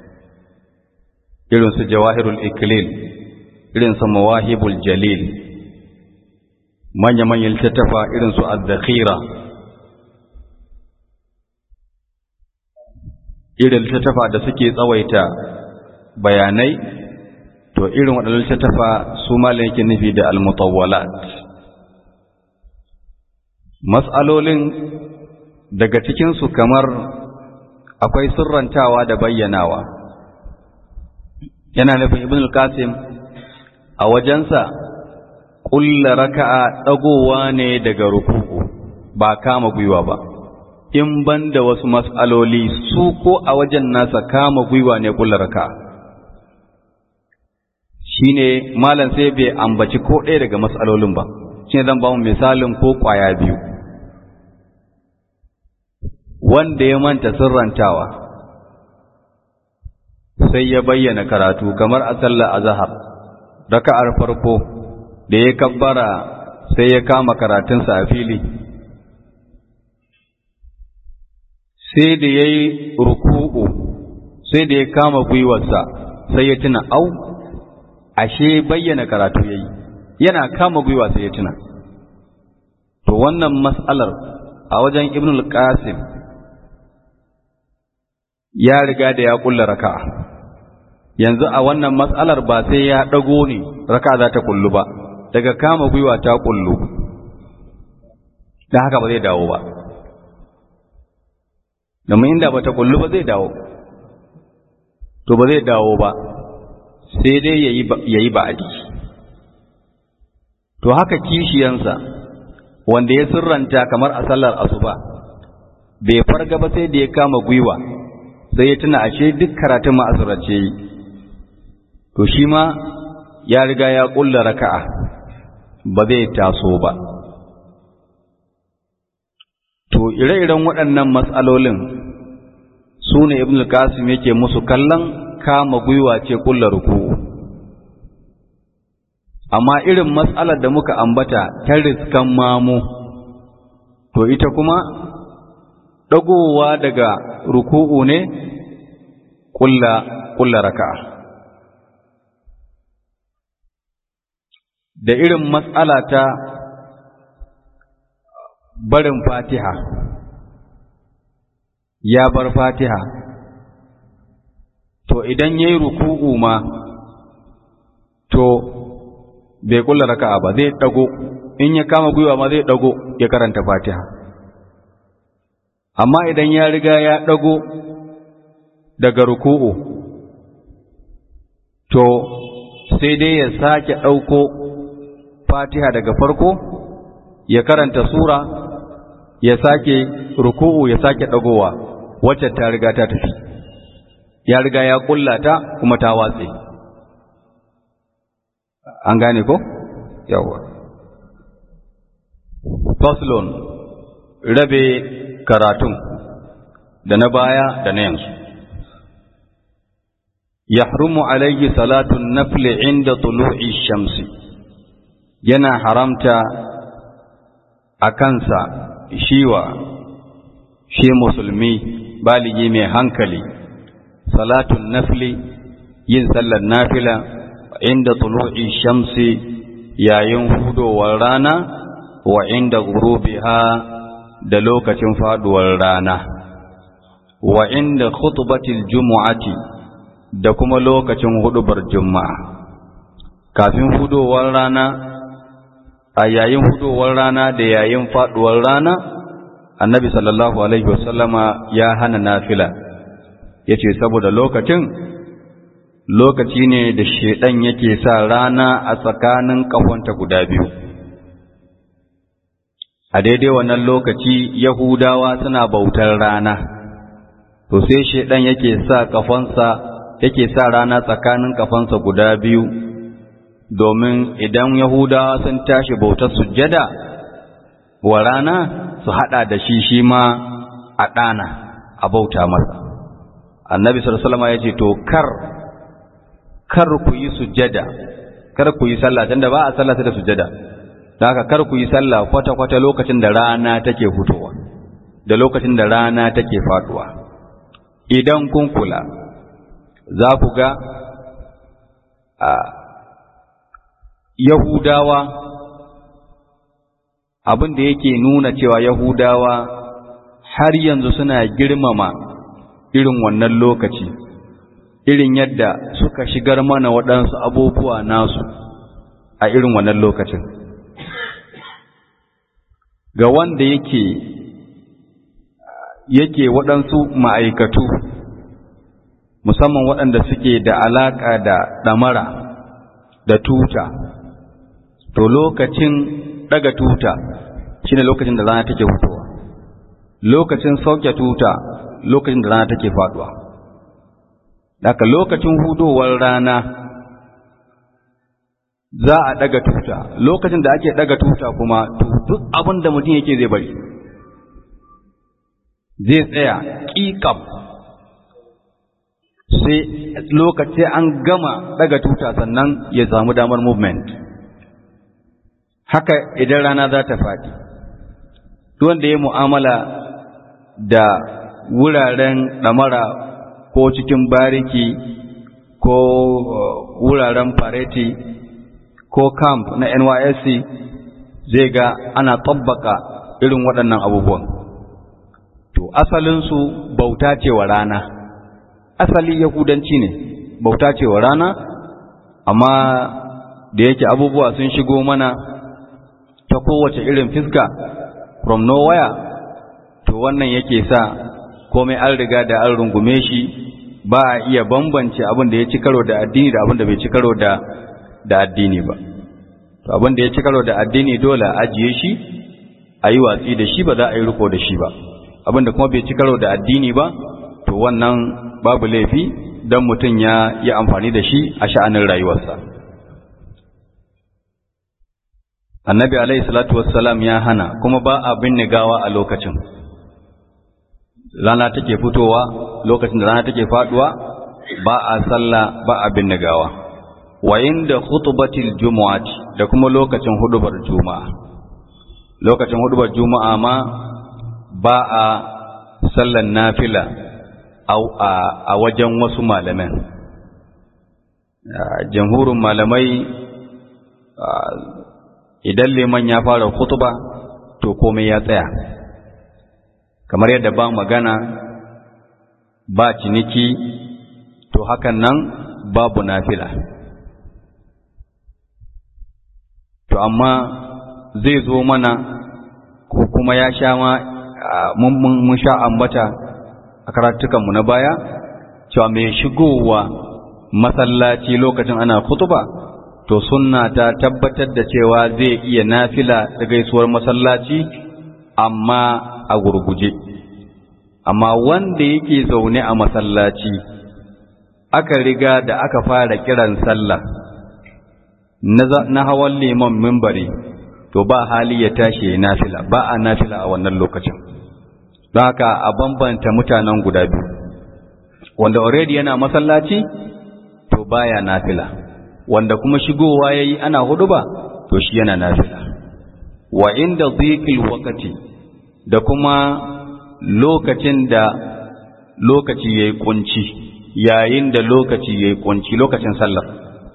Speaker 1: irin su jawahirul iklil irin su mawahibul jalil manya-manyan littattafa irin su al-zakhira irin littattafa da suke tsawaita bayanai to irin waɗannan littattafa su malin yake nufi da al-mutawwalat mas'alolin daga cikinsu kamar akwai sirrantawa da bayyanawa yana nufin ibn al-qasim a wajensa ƙulla raka'a ɗagowa ne daga ruku'u ba kama gwiwa ba in ban da wasu mas'aloli su ko a wajen nasa kama gwiwa ne ƙulla raka'a shine malam sai bai ambaci ko ɗaya daga mas'alolin ba shine zan ba mu misalin ko ƙwaya biyu wanda ya manta sirrantawa sai ya bayyana karatu kamar a sallar azhar raka'ar farko da ya kabbara sai ya kama karatunsa a fili sai da ya yi ruku'u sai da ya kama gwiwarsa sai ya tuna au ashe bayyana karatu ya yi yana kama gwiwa sai ya tuna to wannan mas'alar a wajen ibn al-qasim ya riga da ya kulla raka'a yanzu a wannan matsalar ba sai ya ɗago ne raka za ta kullu ba daga kama gwiwa ta kullu da haka ba zai dawo ba domin inda ba ta kullu ba zai dawo to ba zai dawo ba sai dai ya yi ba'adi to haka kishiyansa wanda ya sirranta kamar a sallar asuba bai farga ba sai da ya kama gwiwa sai ya tuna ashe duk karatun ma'azurace yi to shi ma ya riga ya ƙulla raka'a ba zai taso ba to ire-iren waɗannan matsalolin su ne ibn al-qasim yake musu kallon kama gwiwa ce ƙulla ruku'u amma irin matsalar da muka ambata ta riskan mamu to ita kuma ɗagowa daga ruku'u ne ƙulla raka'a da irin matsala ta barin fatiha ya bar fatiha to idan ya yi ruku'u ma to bai kulla raka'a ba zai dago in ya kama gwiwa ma zai dago ya karanta fatiha amma idan ya riga ya dago daga ruku'u to sai dai ya sake ɗauko fatiha daga farko ya karanta sura ya sake ruku'u ya sake dagowa wacce ta riga ta tafi ya riga ya kullata kuma ta watse an gane ko yawa faslon rabe karatun da na baya da na yanzu yahrumu alayhi salatu nafli inda tulu'i shamsi yana haramta a kansa shiwa shi musulmi baligi mai hankali salatun nafli yin sallar nafila inda tulu'i shamsi yayin hudowar rana wa inda gurubiha da lokacin faduwar rana wa inda khutbatil jumu'ati da kuma lokacin hudubar juma'a kafin hudowar rana a yayin hudowar rana da yayin faduwar rana annabi sallallahu alaihi wasallama ya hana nafila yace saboda lokacin lokaci ne da shedan yake sa rana a tsakanin kafanta guda biyu a daidai wannan lokaci yahudawa suna bautar rana to sai shedan yake sa kafansa yake sa rana tsakanin kafansa guda biyu domin idan yahudawa sun tashi bautar sujjada wa rana su hada da shi shi ma a ɗana a bauta masa annabi sallallahu alaihi ya ce to kar kar ku yi sujjada kar ku yi sallah tunda ba a sallah da sujjada don haka kar ku yi sallah kwata kwata lokacin da rana take fitowa da lokacin da rana take faduwa idan kun kula za ku ga a yahudawa abin da yake nuna cewa yahudawa har yanzu suna girmama irin wannan lokaci irin yadda suka shigar mana waɗansu abubuwa nasu a irin wannan lokacin ga wanda yake yake waɗansu ma'aikatu musamman waɗanda suke da alaƙa da ɗamara da tuta to lokacin ɗaga tuta shine lokacin da rana take fitowa lokacin sauke tuta lokacin da rana take faduwa daga lokacin hudowar rana za a daga tuta lokacin da ake daga tuta kuma duk abin da mutum yake zai bari zai tsaya ƙiƙam sai lokaci an gama daga tuta sannan ya samu damar movement haka idan rana za ta faɗi wanda ya mu'amala da wuraren ɗamara ko cikin bariki ko wuraren fareti ko camp na NYSC zai ga ana tabbaka irin waɗannan abubuwan. To, asalinsu bauta ce wa rana, asali Yahudanci ne, bauta ce wa rana, amma da yake abubuwa sun shigo mana ta kowace irin fiska from nowhere, to wannan yake sa komai an riga da an rungume shi ba a iya bambance abin da ya ci karo da addini da abin da bai ci karo da da addini ba to abin da ya ci karo da addini dole a ajiye shi a yi watsi da shi ba za a yi riko da shi ba abin da kuma bai ci karo da addini ba to wannan babu laifi don mutum ya yi amfani da shi a sha'anin rayuwarsa annabi alaihi salatu wassalam ya hana kuma ba a binne gawa a lokacin rana take fitowa lokacin da rana take faduwa ba a sallah ba a binne gawa wa inda khutbatil jumu'ati da kuma lokacin hudubar juma'a lokacin hudubar juma'a ma ba a sallan nafila a wajen wasu malaman jamhurin malamai idan liman ya fara khutba to komai ya tsaya kamar yadda ba magana ba ciniki to hakan nan babu nafila to amma zai zo mana ko kuma ya sha ma mun sha ambata a karatukanmu na baya cewa mai shigowa masallaci lokacin ana kutuba to sunna ta tabbatar da cewa zai iya nafila da gaisuwar masallaci amma a gurguje amma wanda yake zaune a masallaci aka riga da aka fara kiran sallah na hawan liman mimbari to ba hali ya tashi ya nafila ba a nafila a wannan lokacin don haka a bambanta mutanen guda biyu wanda already yana masallaci to baya nafila wanda kuma shigowa yayi ana huduba to shi yana nafila wa inda dhiqil waqti da kuma lokacin da lokaci yayi kunci yayin da lokaci yayi kunci lokacin sallar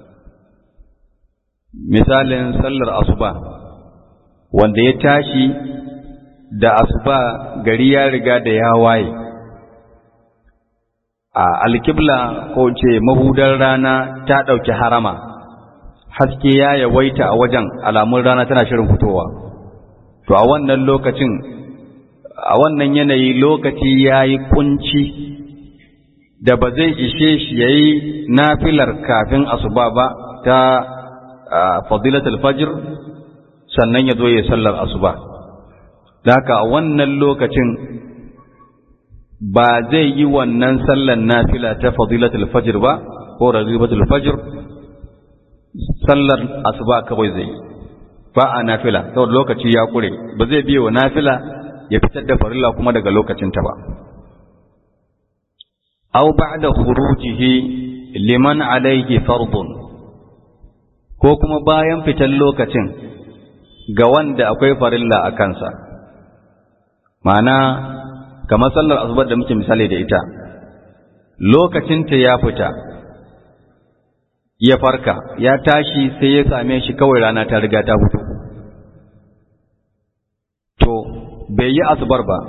Speaker 1: misalin sallar asuba wanda ya tashi da asuba gari ya riga da ya waye a alkibla ko ce mahudar rana ta ɗauki harama haske ya yawaita a wajen alamun rana tana shirin fitowa to a wannan lokacin a wannan yanayi lokaci ya yi kunci da ba zai ishe shi ya yi nafilar kafin asuba ba ta fadilatul fajr sannan ya zo ya sallar asuba da haka a wannan lokacin ba zai yi wannan sallar nafila ta fadilatul fajr ba ko razibatul fajr sallar asuba kawai zai ba a nafila saboda lokaci ya kure ba zai biye wa nafila ya fitar da farilla kuma daga lokacinta ba aw ba'da khurujihi liman alayhi fardun ko kuma bayan fitan lokacin ga wanda akwai farilla a kansa ma'ana kamar sallar asubar da muke misali da ita lokacinta ya fita ya farka ya tashi sai ya same shi kawai rana ta riga ta fito to bai yi asubar ba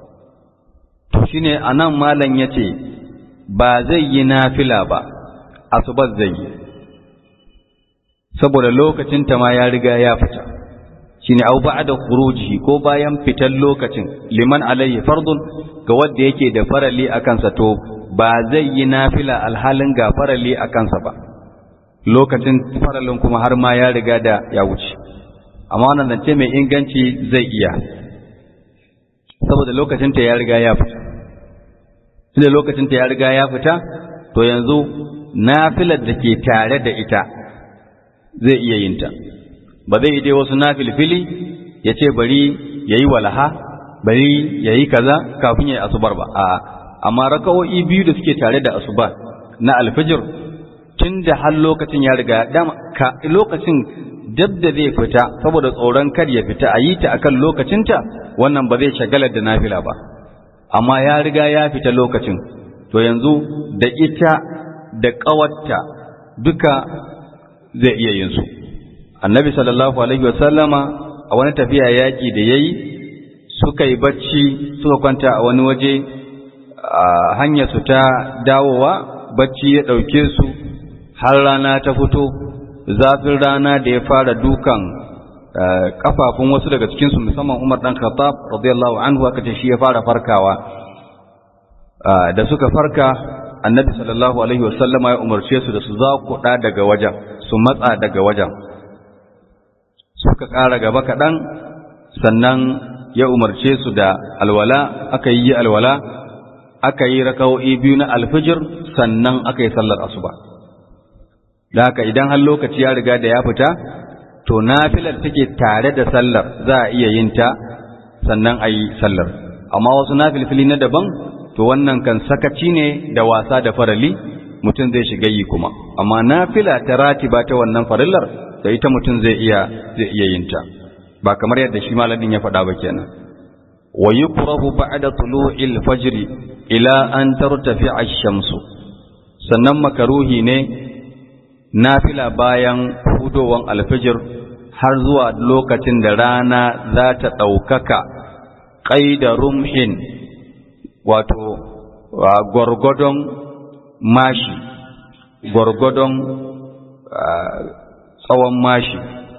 Speaker 1: to shine anan malam yace ba zai yi nafila ba asubar zai yi saboda lokacin ta ma ya riga ya fita shine au ba'da khuruji ko bayan fitan lokacin liman alayhi fardun ga wanda yake da farali akan sa to ba zai yi nafila alhalin ga farali akan sa ba lokacin faralin kuma har ma ya riga da ya wuce amma wannan zance mai inganci zai iya saboda lokacin ta ya riga ya fita tunda lokacin ta ya riga ya fita to yanzu nafilar da ke tare da ita zai iya yin ta ba zai yi dai wasu nafilfili ya ce bari ya yi walaha bari ya yi kaza kafin ya yi asubar ba a amma raka'o'i biyu da suke tare da asuba na alfijir tun da har lokacin ya riga dama ka lokacin dab da zai fita saboda tsoron kar ya fita a yi ta akan lokacinta wannan ba zai shagalar da nafila ba amma ya riga ya fita lokacin to yanzu da ita da ƙawarta duka zai iya yin su annabi sallallahu alaihi wasallama a wani tafiya yaƙi da ya yi suka yi bacci suka kwanta a wani waje a hanyar su ta dawowa bacci ya ɗauke su har rana ta fito zafin rana da ya fara dukan kafafun wasu daga cikinsu musamman umar ɗan khattab radiyallahu anhu aka ce shi ya fara farkawa da suka farka annabi sallallahu alaihi wasallama ya umarce su da su zakuɗa daga wajen su matsa daga wajen suka ƙara gaba kaɗan sannan ya umarce su da alwala aka yi alwala aka yi raka'o'i biyu na alfijir sannan aka yi sallar asuba da haka idan har lokaci ya riga da ya fita to nafilar take tare da sallar za a iya yin ta sannan a yi sallar amma wasu nafilfili na daban to wannan kan sakaci ne da wasa da farali mutum zai shiga yi kuma amma nafila ta ratiba ta wannan farillar da ita mutum zai iya zai iya yin ta ba kamar yadda shi malamin ya faɗa ba kenan wa yukrahu ba'da tulu'il fajr ila an tartafi'a ash-shamsu sannan makaruhi ne nafila bayan hudowan alfijir har zuwa lokacin da rana za ta ɗaukaka ƙaida rumhin wato gwargwadon mashi gwargwadon tsawon mashi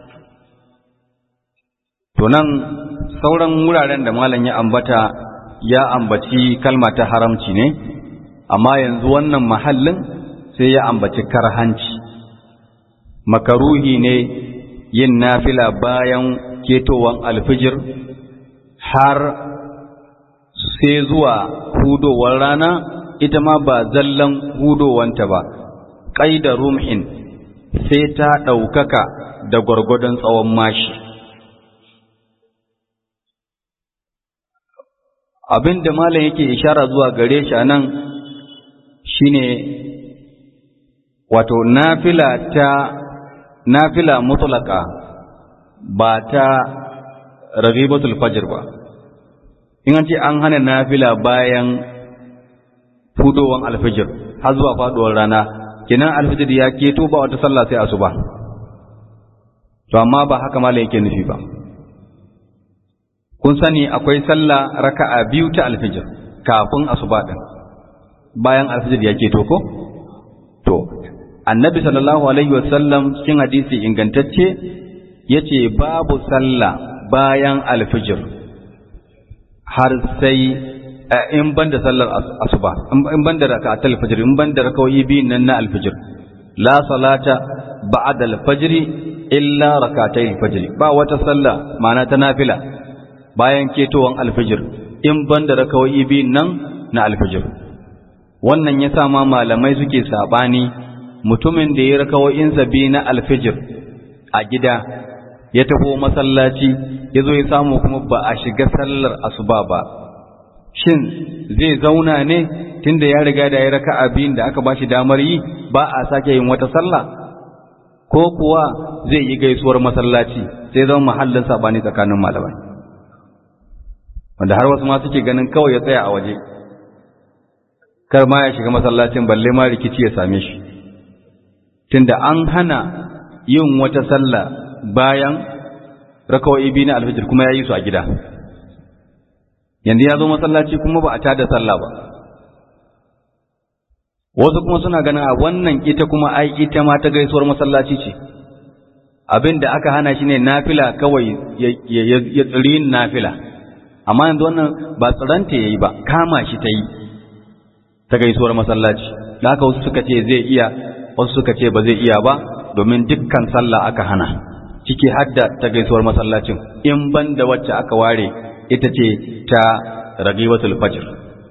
Speaker 1: to nan sauran wuraren da malam ya ambata ya ambaci kalma ta haramci ne amma yanzu wannan mahallin sai ya ambaci karhanci makaruhi ne yin nafila bayan ketowan alfijir har sai zuwa hudowar rana ita ma ba zallan hudowanta ba ƙaida rumhin sai ta ɗaukaka da gwargwadon tsawon mashi abin da malam yake ishara zuwa gare shi a nan shine wato nafila ta nafila mutlaka ba ta raghibatul fajr ba in an ce an hana nafila bayan fudowan alfijir har zuwa faduwar rana kenan alfijir ya keto ba wata sallah sai asuba to amma ba haka malam yake nufi ba kun sani akwai sallah raka'a biyu ta alfijir kafin asuba din bayan alfijir ya keto ko to annabi sallallahu alaihi wasallam cikin hadisi ingantacce yace babu sallah bayan alfijir har sai in banda sallar asuba in banda raka'atul fajr in banda rakawoyi biyun nan na alfijir la salata ba'da alfajr illa rak'atay alfajr ba wata sallah ma'ana ta nafila bayan ketowan alfijir in banda rakawoyi biyun nan na alfijir wannan yasa ma malamai suke sabani mutumin da ya rakawoyinsa biyu na alfijir a gida ya taho masallaci ya zo ya samu kuma ba a shiga sallar asuba ba shin zai zauna ne tunda ya riga da ya raka abin da aka bashi damar yi ba a sake yin wata sallah ko kuwa zai yi gaisuwar masallaci sai zama mahallin sabani tsakanin malamai wanda har wasu ma suke ganin kawai ya tsaya a waje kar ma ya shiga masallacin balle ma rikici ya same shi tunda an hana yin wata sallah bayan rakawai biyu na alfijir kuma ya yi su a gida yanzu ya zo masallaci kuma ba a tada sallah ba wasu kuma suna ganin a wannan ita kuma ai ita ma ta gaisuwar masallaci ce abin da aka hana shi ne nafila kawai ya tsiri nafila amma yanzu wannan ba tsiranta ya yi ba kama shi ta yi ta gaisuwar masallaci da haka wasu suka ce zai iya wasu suka ce ba zai iya ba domin dukkan sallah aka hana ciki hadda ta gaisuwar masallacin in ban da wacce aka ware ita ce ta ragiwatul fajr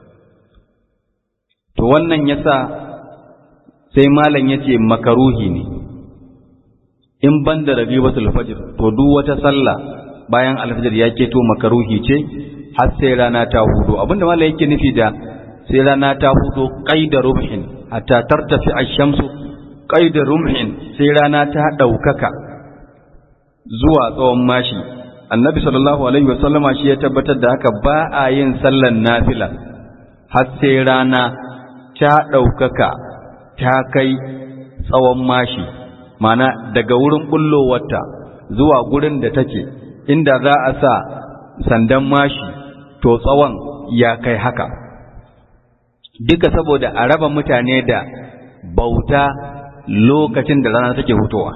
Speaker 1: to wannan yasa sai malam yace makaruhi ne in ban da ragiwatul fajr to duk wata sallah bayan alfajr ya keto makaruhi ce har sai rana ta hudu abinda malam yake nufi da sai rana ta hudu qaida rubhin hatta tartafi ash-shamsu qaida rumhin sai rana ta daukaka zuwa tsawon mashi annabi sallallahu alaihi wasallama shi ya tabbatar da haka ba a yin sallan nafila har sai rana ta ɗaukaka ta kai tsawon mashi mana daga wurin bullowarta zuwa gurin da take inda za a sa sandan mashi to tsawon ya kai haka duka saboda a raba mutane da bauta lokacin da rana take hutowa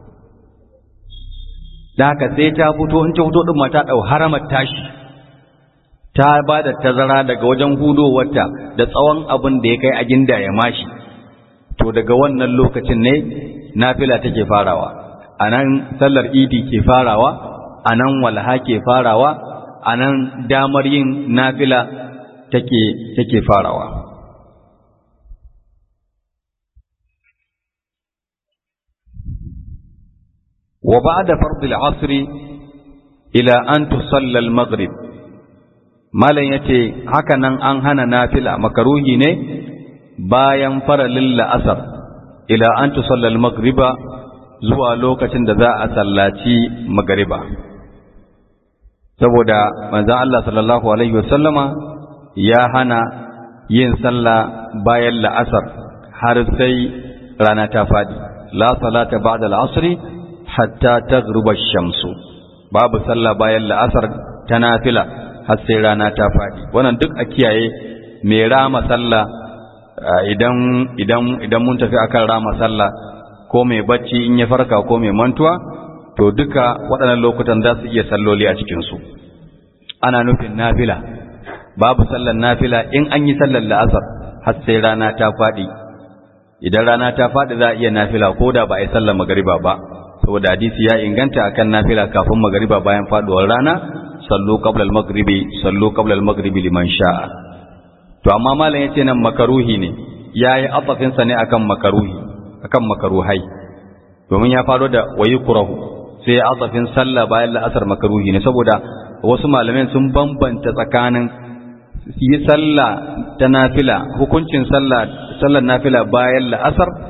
Speaker 1: da haka sai ta fito in ta fito din ma ta dau haramar tashi ta ba da tazara daga wajen hudowarta da tsawon abin da ya kai a ginda ya mashi to daga wannan lokacin ne nafila take farawa anan sallar idi ke farawa anan walha ke farawa anan damar yin nafila take take farawa وبعد فرض العصر إلى أن تصلى المغرب malam ya ce haka nan an hana nafila makaruhi ne bayan faralin la'asar ila an tusallal magriba zuwa lokacin da za a sallaci magariba saboda manzan Allah sallallahu Alaihi wasallama ya hana yin sallah bayan la'asar har sai rana ta faɗi la salata ba'da al'asri hatta taghruba shamsu babu sallah bayan la'asar ta nafila har sai rana ta faɗi wannan duk a kiyaye mai rama sallah idan idan idan mun tafi akan rama sallah ko mai bacci in ya farka ko mai mantuwa to duka waɗannan lokutan za su iya salloli a cikin su ana nufin nafila babu sallar nafila in an yi sallar la'asar har sai rana ta faɗi idan rana ta faɗi za a iya nafila ko da ba a yi sallar magariba ba saboda hadisi ya inganta akan nafila kafin magariba bayan faduwar rana sallu qabla al-maghribi sallu qabla al-maghribi liman sha'a to amma malam yace nan makaruhi ne yayi atafin sa ne akan makaruhi akan makaruhai domin ya faro da wayukrahu sai ya atafin sallah bayan la'asar makaruhi ne saboda wasu malaman sun bambanta tsakanin yi sallah ta nafila hukuncin sallah sallar nafila bayan la'asar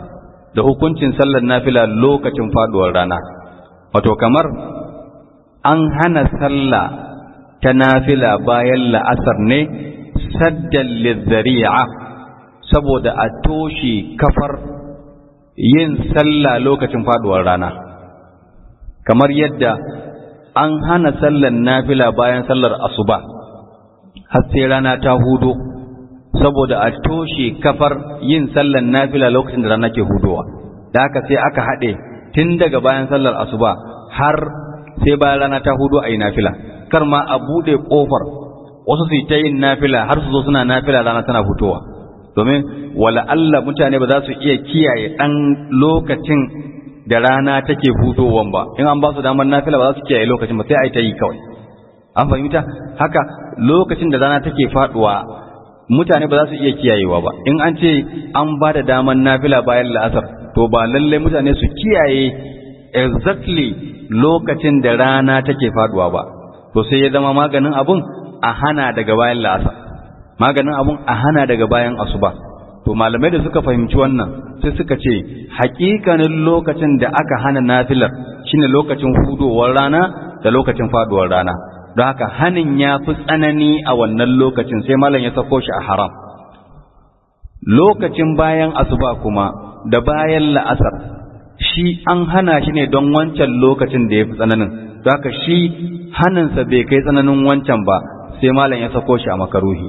Speaker 1: da hukuncin sallar nafila lokacin faduwar rana wato kamar an hana sallah ta nafila bayan la'asar ne saddan lizzari'a saboda a toshe kafar yin sallah lokacin faduwar rana kamar yadda an hana sallar nafila bayan sallar asuba har sai rana ta hudo saboda a toshe kafar yin sallar nafila lokacin da rana ke hudowa da haka sai aka haɗe tun daga bayan sallar asuba har sai bayan rana ta hudo a yi nafila kar ma a buɗe ƙofar wasu su yi ta yin nafila har su zo suna nafila rana tana fitowa domin wala Allah mutane ba za su iya kiyaye ɗan lokacin da rana take hudowan ba in an ba su damar nafila ba za su kiyaye lokacin ba sai a yi ta yi kawai an fahimta haka lokacin da rana take faduwa mutane ba za su iya kiyayewa ba in an ce an ba da damar nafila bayan la'asar to ba lallai mutane su kiyaye exactly lokacin da rana take faduwa ba to sai ya zama maganin abun a hana daga bayan la'asar maganin abun a hana daga bayan asuba to malamai da suka fahimci wannan sai suka ce hakikanin lokacin da aka hana nafilar shine lokacin hudowar rana da lokacin faduwar rana don haka hanin ya fi tsanani a wannan lokacin sai malam ya sako shi a haram lokacin bayan asuba kuma da bayan la'asar shi an hana shi ne don wancan lokacin da ya fi tsananin don haka shi haninsa bai kai tsananin wancan ba sai malam ya sako shi a makaruhi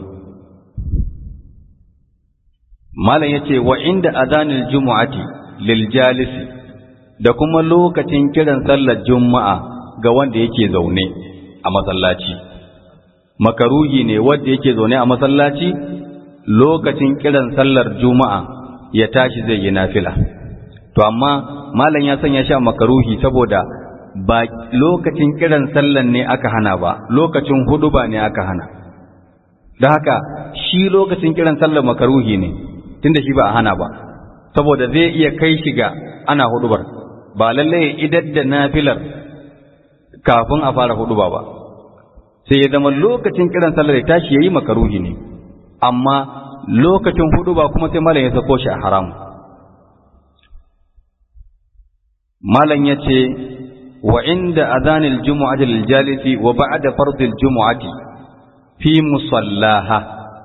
Speaker 1: malam ya ce wa inda azanil jumu'ati lil jalisi da kuma lokacin kiran sallar juma'a ga wanda yake zaune a masallaci makaruhi ne wanda yake zaune a masallaci lokacin kiran sallar juma'a ya tashi zai yi nafila to amma malam ya sanya shi a makaruhi saboda ba lokacin kiran sallar ne aka hana ba lokacin huduba ne aka hana da haka shi lokacin kiran sallar makaruhi ne tunda shi ba a hana ba saboda zai iya kai shi ga ana hudubar ba lalle ya idar da nafilar kafin a fara huduba ba sai ya zama lokacin kiran sallar ya tashi yayi makaruhi ne amma lokacin huduba kuma sai malam ya sako shi a haram malam ya ce wa inda adhanil jumu'ati lil jalisi wa ba'da fardil jumu'ati fi musallaha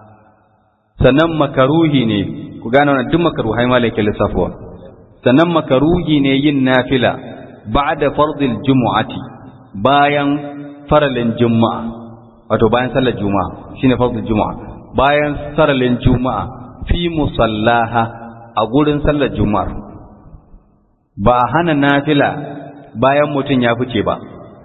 Speaker 1: sannan makaruhi ne ku gane wannan duk makaruhai malaka lissafuwa sannan makaruhi ne yin nafila ba'da fardil jumu'ati bayan faralin juma'a wato bayan sallar juma'a shine fardil juma'a bayan faralin juma'a fi musallaha a gurin sallar juma'ar ba a hana nafila bayan mutum ya fice ba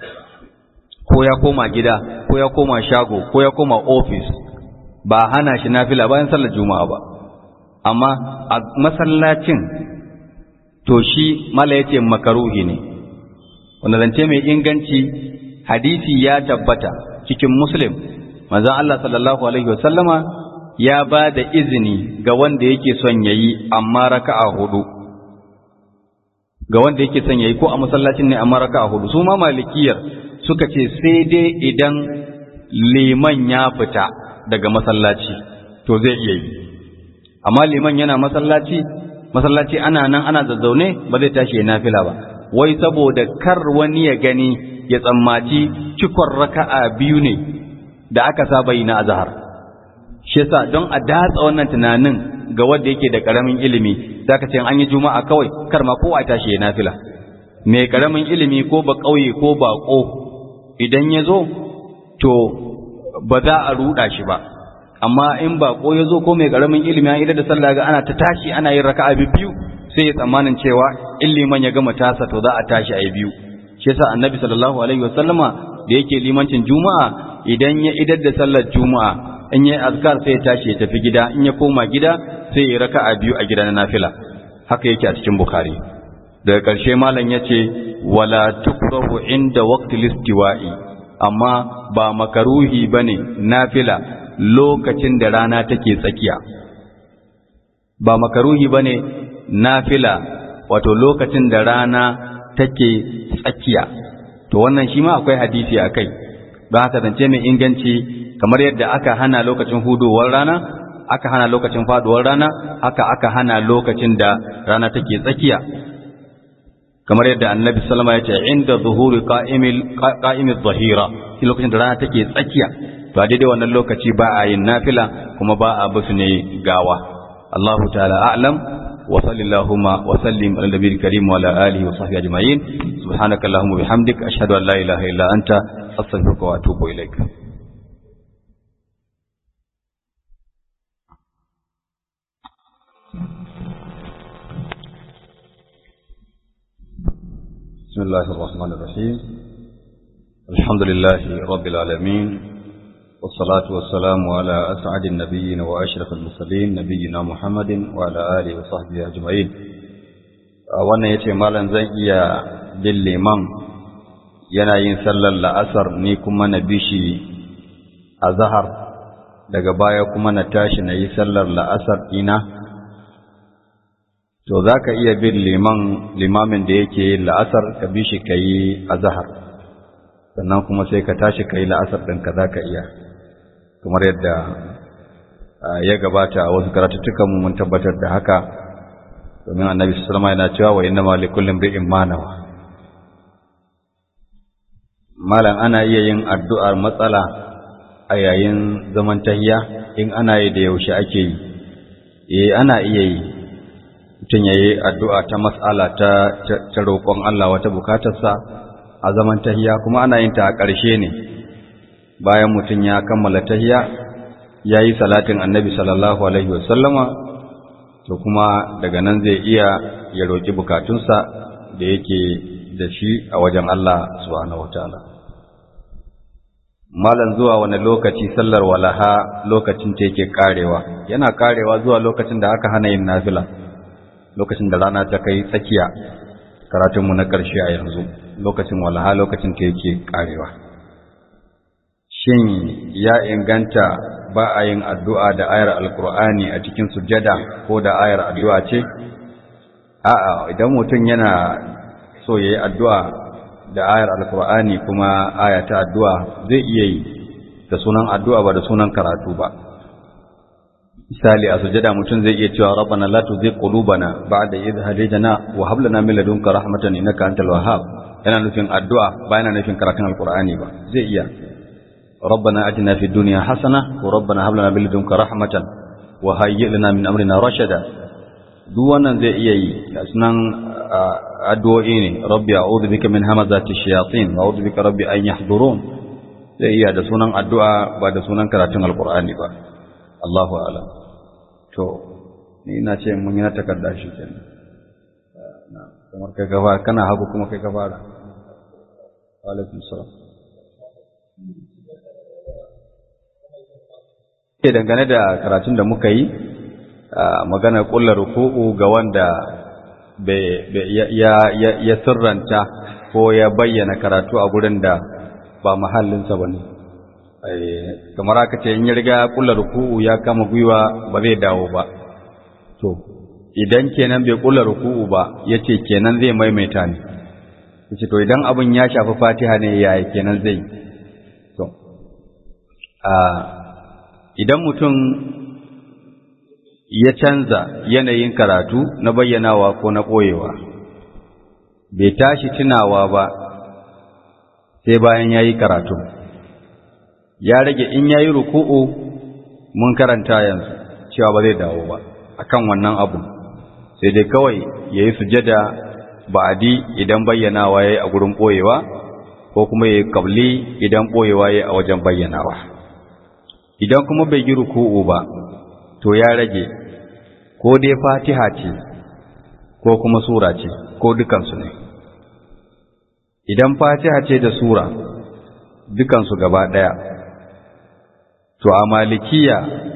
Speaker 1: ko ya koma gida ko ya koma shago ko ya koma ofis ba hana shi nafila bayan sallar juma'a ba amma a masallacin to shi mala yace makaruhi ne wanda zance mai inganci hadisi ya tabbata cikin muslim manzon Allah sallallahu alaihi wasallama ya ba da izini ga wanda yake son yayi amma raka'a hudu ga wanda yake son yayi ko a masallacin ne amma raka'a hudu su ma malikiyar suka ce sai dai idan liman ya fita daga masallaci to zai iya yi amma liman yana masallaci masallaci ana nan ana zazzaune ba zai tashi ya nafila ba wai saboda kar wani ya gani ya tsammaci cikon raka'a biyu ne da aka saba yi na azhar shi yasa don a datsa wannan tunanin ga wanda yake da karamin ilimi zaka ce an yi juma'a kawai kar ma kowa tashi ya nafila mai karamin ilimi ko ba kauye ko ba ko idan ya zo to ba za a ruɗa shi ba amma in bako ya zo ko mai ƙaramin ilimi an idar da sallah ga ana ta tashi ana yin raka'a biyu sai ya tsammanin cewa in liman ya gama tasa to za a tashi a yi biyu shi yasa annabi sallallahu alaihi wasallama da yake limancin juma'a idan ya idar da sallar juma'a in ya azkar sai ya tashi ya tafi gida in ya koma gida sai ya raka'a biyu a gida na nafila haka yake a cikin bukhari daga ƙarshe malam ya ce wala tukrahu inda waqti listiwa'i amma ba makaruhi bane nafila lokacin da rana take tsakiya ba makaruhi bane nafila wato lokacin da rana take tsakiya to wannan shi ma akwai hadisi akai don haka zance mai inganci kamar yadda aka hana lokacin hudowar rana aka hana lokacin faduwar rana haka aka hana lokacin da rana take tsakiya kamar yadda annabi sallama ya ce inda zuhuri qa'imil qa'imil zahira shi lokacin da rana take tsakiya to a daidai wannan lokaci ba a yin nafila kuma ba a basu ne gawa Allahu ta'ala a'lam wa sallallahu wa sallim ala nabiyil karim wa ala alihi wa sahbihi ajma'in subhanaka allahumma bihamdik ashhadu an la ilaha illa anta astaghfiruka wa atubu ilaik بسم الله الرحمن الرحيم الحمد لله رب العالمين والصلاة والسلام على أسعد النبيين وأشرف المرسلين نبينا محمد وعلى آله وصحبه أجمعين wannan ya ce malam zan iya bin liman yana yin sallar la'asar ni kuma na bishi a zahar daga baya kuma na tashi na yi sallar la'asar ina to za ka iya bin liman limamin da yake yin la'asar ka bishi ka yi a zahar sannan kuma sai ka tashi ka yi la'asar ɗinka za ka iya kamar yadda ya gabata a wasu karatuttukanmu mun tabbatar da haka domin annabi sallama yana cewa wa inna ma likullin bi'in manawa malam ana iya yin addu'ar matsala a yayin zaman tahiya in ana yi da yaushe ake yi eh ana iya yi mutum ya yi addu'a ta matsala ta roƙon Allah wata bukatarsa a zaman tahiya kuma ana yin ta a ƙarshe ne bayan mutum ya kammala tahiya ya yi salatin annabi sallallahu alaihi wasallama to kuma daga nan zai iya ya roƙi bukatunsa da yake da shi a wajen Allah subhanahu wataala malam zuwa wani lokaci sallar walaha lokacin ta yake karewa yana karewa zuwa lokacin da aka hana yin nafila lokacin da rana ta kai tsakiya karatunmu na ƙarshe a yanzu lokacin walaha lokacin ta yake karewa shin ya inganta ba a yin addu'a da ayar alkur'ani a cikin sujada ko da ayar addu'a ce? A'a, idan mutum yana so ya yi addu'a da ayar alkur'ani kuma aya ta addu'a zai iya yi da sunan addu'a ba da sunan karatu ba. Misali, a sujada mutum zai iya cewa rabbana la tuzigh qulubana ba'da idh hadaytana wa hab lana min ladunka rahmatan innaka antal wahhab yana nufin addu'a ba yana nufin karatun alkur'ani ba zai iya ربنا أتنا في الدنيا حسنة وربنا هب لنا من لدنك رحمة وهيئ لنا من أمرنا رشدا duk wannan zai iya yi sunan addu'o'i ne rabbi a'udhu bika min hamazati shayatin wa a'udhu bika rabbi an yahdurun zai iya da sunan addu'a ba da sunan karatun alqur'ani ba Allahu a'lam to ni ina ce mun yi na takarda shi kenan kamar kai gaba kana hagu kuma kai gaba wa alaikum salam ke dangane da karatun da muka yi magana kullar ruku'u ga wanda ya sirranta ko ya bayyana karatu a gurin da ba mahallinsa ba ne kamar aka ce in ya riga kullar ruku'u ya kama gwiwa ba zai dawo ba to idan kenan bai kullar ruku'u ba ya ce kenan zai maimaita ne ya ce to idan abin ya shafi fatiha ne yaya kenan zai to idan mutum ya canza yanayin karatu na bayyanawa ko na ɓoyewa bai tashi tunawa ba sai bayan ya yi karatu ya rage in ya yi ruku'u mun karanta yanzu cewa ba zai dawo ba akan wannan abu sai dai kawai ya yi sujada ba'adi idan bayyanawa ya yi a gurin ɓoyewa ko kuma ya yi ƙabli idan ɓoyewa ya yi a wajen bayyanawa idan kuma bai yi ruku'u ba to ya rage ko dai fatiha ce ko kuma sura ce ko dukansu ne idan fatiha ce da sura dukansu gaba ɗaya to a malikiya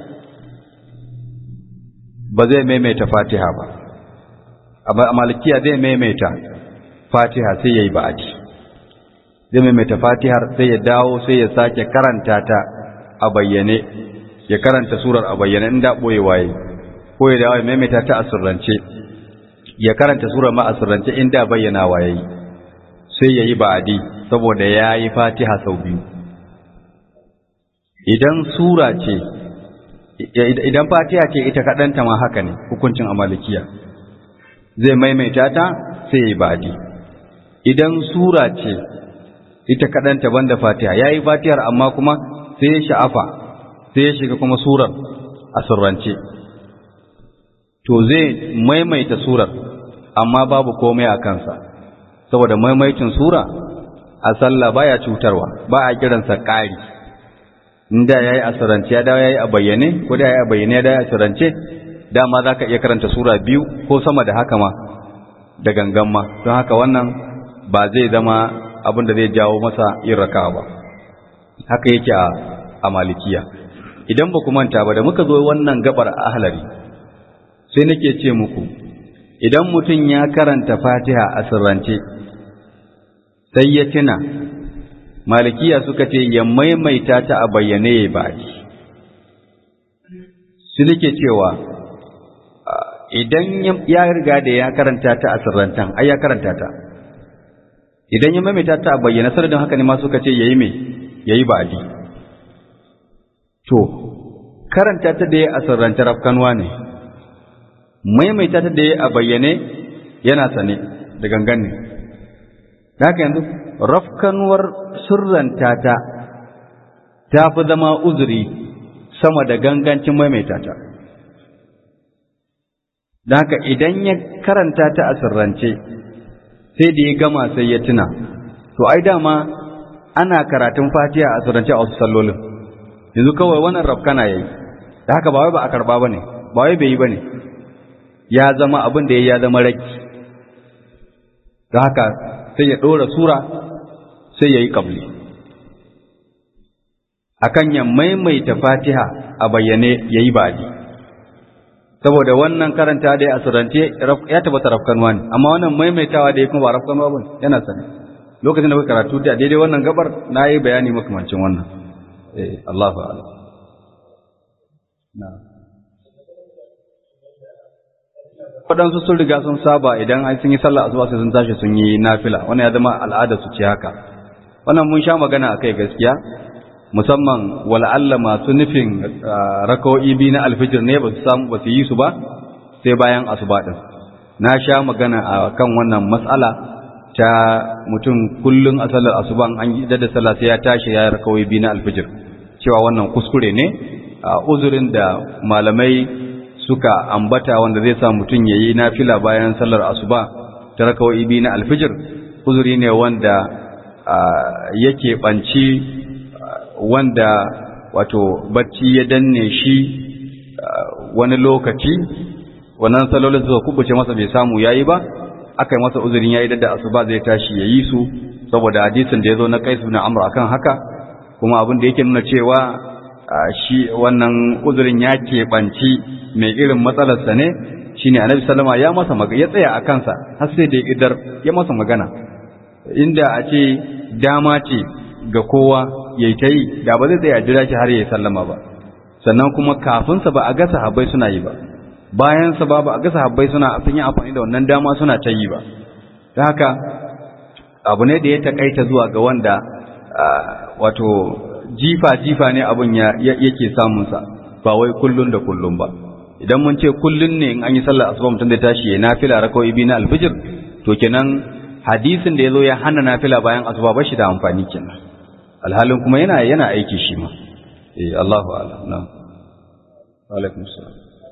Speaker 1: ba zai maimaita fatiha ba a malikiya zai maimaita fatiha sai ya yi ba'aji zai maimaita fatihar sai ya dawo sai ya sake karanta ta a bayyane ya karanta surar a bayyane inda ɓoye waye ko ya dawo ya maimaita ta a sirrance ya karanta surar ma a sirrance inda bayyana waye sai ya yi ba'adi saboda ya yi fatiha sau biyu idan sura ce idan fatiha ce ita kaɗanta ma haka ne hukuncin amalikiya zai maimaita ta sai ya yi badi idan sura ce ita kaɗanta banda fatiha ya yi fatihar amma kuma sai ya sha'afa sai ya shiga kuma surar a surrance to zai maimaita surar amma babu komai a kansa saboda maimaitin sura a sallah baya cutarwa ba a kiransa ƙari inda yayi a surrance ya dawo yayi a bayyane ko da yayi a bayyane ya dawo a surrance dama zaka iya karanta sura biyu ko sama da haka ma da gangan ma don haka wannan ba zai zama abin da zai jawo masa yin raka'a ba haka yake a a malikiya idan ba ku manta ba da muka zo wannan gabar ahlari sai nake ce muku idan mutum ya karanta fatiha a sirrance sai ya tuna malikiya suka ce ya maimaita ta a bayyane ya baki su nake cewa idan ya riga da ya karanta ta a sirrantan ai ya karanta ta idan ya maimaita ta a bayyana sanadin haka ne ma suka ce yayi me yayi baki to karanta ta da ya a sirrance rafkanwa ne maimaita ta da ya a bayyane yana sane da gangan ne da haka yanzu rafkanuwar sirranta ta ta fi zama uzuri sama da gangancin maimaita ta da haka idan ya karanta ta a sirrance sai da ya gama sai ya tuna to ai dama ana karatun fatiha a sirrance a wasu sallolin yanzu kawai wannan rafkana ya yi da haka ba wai ba a karba ba ne ba wai bai yi ba ne ya zama abin da ya ya zama raki da haka sai ya ɗora sura sai ya yi ƙabli akan ya maimaita fatiha a bayyane ya yi baɗi saboda wannan karanta da ya asirance ya tabbata rafkanwa ne amma wannan maimaitawa da ya kuma ba rafkanwa ba yana sani lokacin da kuka karatu da daidai wannan gabar na yi bayani makamancin wannan eh Allah fa'ala na'am waɗansu sun riga sun saba idan an sun yi sallah asuba sai sun tashi sun yi nafila wannan ya zama al'ada su ce haka wannan mun sha magana akai gaskiya musamman wala'alla masu nufin rakawo'i biyu na alfijir ne ba su samu ba su yi su ba sai bayan asuba din na sha magana a kan wannan matsala ta mutum kullum a sallar asuba an yi da sallah sai ya tashi ya rakawo'i biyu na alfijir cewa wannan kuskure ne a uzurin da malamai suka ambata wanda zai sa mutum ya yi nafila bayan sallar asuba ta rakawai biyu na alfijir uzuri ne wanda yake ɓanci wanda wato bacci ya danne shi wani lokaci wannan salolin suka kubuce masa bai samu yayi ba aka yi masa uzurin yayi da asuba zai tashi ya yi su saboda hadisin da ya zo na kaisu na amur akan haka kuma abin da yake nuna cewa shi wannan uzurin ya keɓanci mai irin matsalarsa ne shi ne annabi salama ya masa magana ya tsaya a kansa har sai da idar ya masa magana inda a ce dama ce ga kowa ya ta yi da ba zai tsaya jira shi har ya yi sallama ba sannan kuma kafinsa ba a ga sahabbai suna yi ba bayansa ba ba a ga sahabbai suna sun yi amfani da wannan dama suna ta yi ba ta haka abu ne da ya takaita zuwa ga wanda wato jifa-jifa ne abin yake samunsa ba wai kullun da kullun ba idan mun ce kullun ne in an yi sallar asuba mutum da tashi ya nafila rakawai biyu na alfijir to kenan hadisin da ya zo ya hana nafila bayan asuba ba shi da amfani kenan alhalin kuma yana yana aiki shi ma eh Allahu a'lam na alaikum salam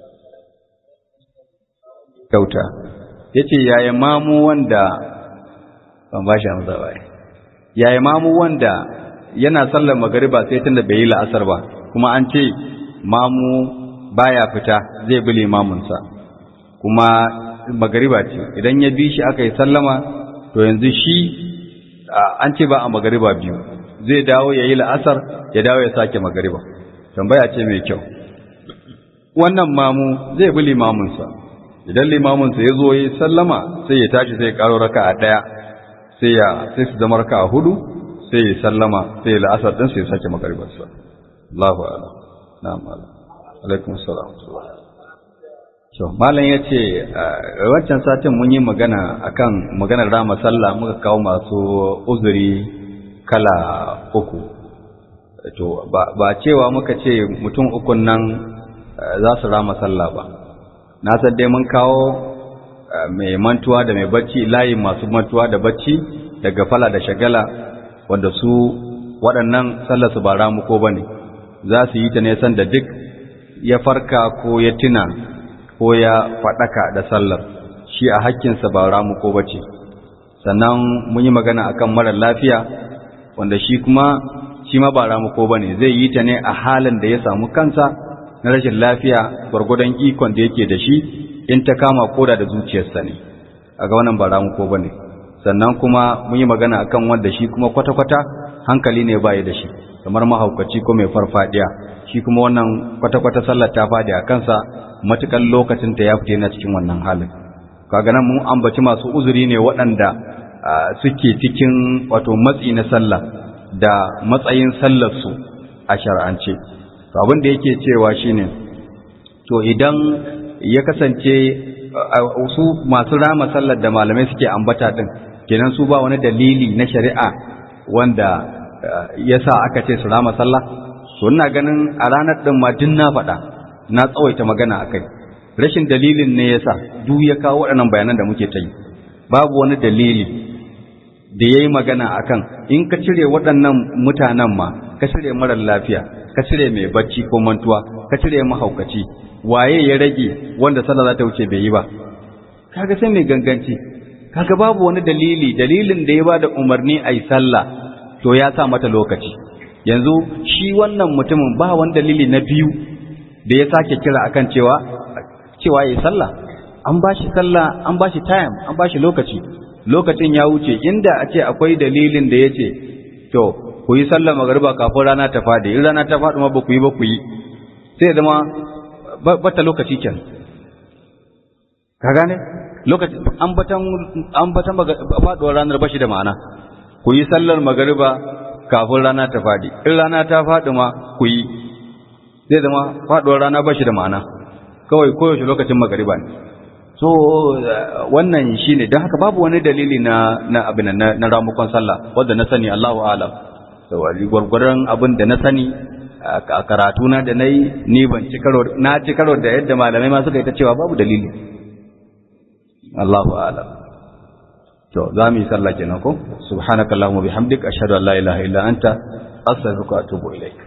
Speaker 1: kauta yace yaya mamu wanda ban ba shi amsa ba yaya mamu wanda yana sallar magariba sai tunda bai yi la'asar ba kuma an ce mamu baya fita zai bi limaminsa kuma magariba ce idan ya bi shi aka yi sallama to yanzu shi an ce ba a magariba biyu zai dawo ya yi la'asar ya dawo ya sake magariba tambaya ce mai kyau wannan mamu zai bi limaminsa idan limaminsa ya zo ya sallama sai ya tashi sai ya karo raka a ɗaya sai ya sai su zama raka a hudu sai ya sallama sai ya la'asar ɗin sai ya sake magaribarsa Allahu a'lam na'am alaikum salam so malam yace wancan satin mun yi magana akan maganar rama sallah muka kawo masu uzuri kala uku to ba cewa muka ce mutum ukun nan za su rama sallah ba na san dai mun kawo mai mantuwa da mai bacci layin masu mantuwa da bacci daga fala da shagala wanda su waɗannan sallar su ba ramuko ba ne za su yi ta ne san da duk ya farka ko ya tuna ko ya faɗaka da sallar shi a hakkinsa ba ramuko ba ce sannan mun yi magana akan marar lafiya wanda shi kuma shi ma ba ramuko ba ne zai yi ta ne a halin da ya samu kansa na rashin lafiya gwargwadon ikon da yake da shi in ta kama koda da zuciyarsa ne a ga wannan ba ramuko ba ne sannan kuma mun yi magana akan wanda shi kuma kwata-kwata hankali ne baya da shi kamar mahaukaci ko mai farfadiya shi kuma wannan kwata-kwata sallar ta fadi a kansa matukan lokacin ta ya fita na cikin wannan halin kaga nan mun ambaci masu uzuri ne waɗanda suke cikin wato matsi na sallah da matsayin sallarsu a shar'ance to abin da yake cewa shine to idan ya kasance su masu rama sallar da malamai suke ambata din kenan su ba wani dalili na shari'a wanda ya sa aka ce su rama sallah to ina ganin a ranar din ma din na faɗa na tsawaita magana akai rashin dalilin ne yasa duk ya kawo waɗannan bayanan da muke ta yi babu wani dalili da ya yi magana akan in ka cire waɗannan mutanen ma ka cire marar lafiya ka cire mai bacci ko mantuwa ka cire mahaukaci waye ya rage wanda sallah za ta wuce bai yi ba kaga sai mai ganganci kaga babu wani dalili dalilin da ya ba da umarni a yi sallah to ya sa mata lokaci yanzu shi wannan mutumin ba wani dalili na biyu da ya sake kira akan cewa cewa ya yi sallah an ba shi sallah an ba shi time an ba shi lokaci lokacin ya wuce inda a ce akwai dalilin da ya ce to ku yi sallah magariba kafin rana ta fadi in rana ta faɗi ma ba ku yi ba ku yi sai zama bata lokaci kenan ka gane lokaci ambatan ambatan faduwar ranar bashi da ma'ana ku yi sallar magariba kafin rana ta fadi in rana ta fadi ma ku yi zai zama faduwar rana bashi da ma'ana kawai koyaushe lokacin magariba ne so wannan shine don haka babu wani dalili na na abin na, na ramukon sallah wanda na sani Allahu a'lam so gwargwaron abin da na sani a karatuna da na yi ni ban ci karo na ci karo da yadda malamai ma suka yi ta cewa babu dalili Allahu a'lam to za mu yi sallah kenan ko subhanakallahumma bihamdika ashhadu an la ilaha illa anta astaghfiruka wa atubu ilaik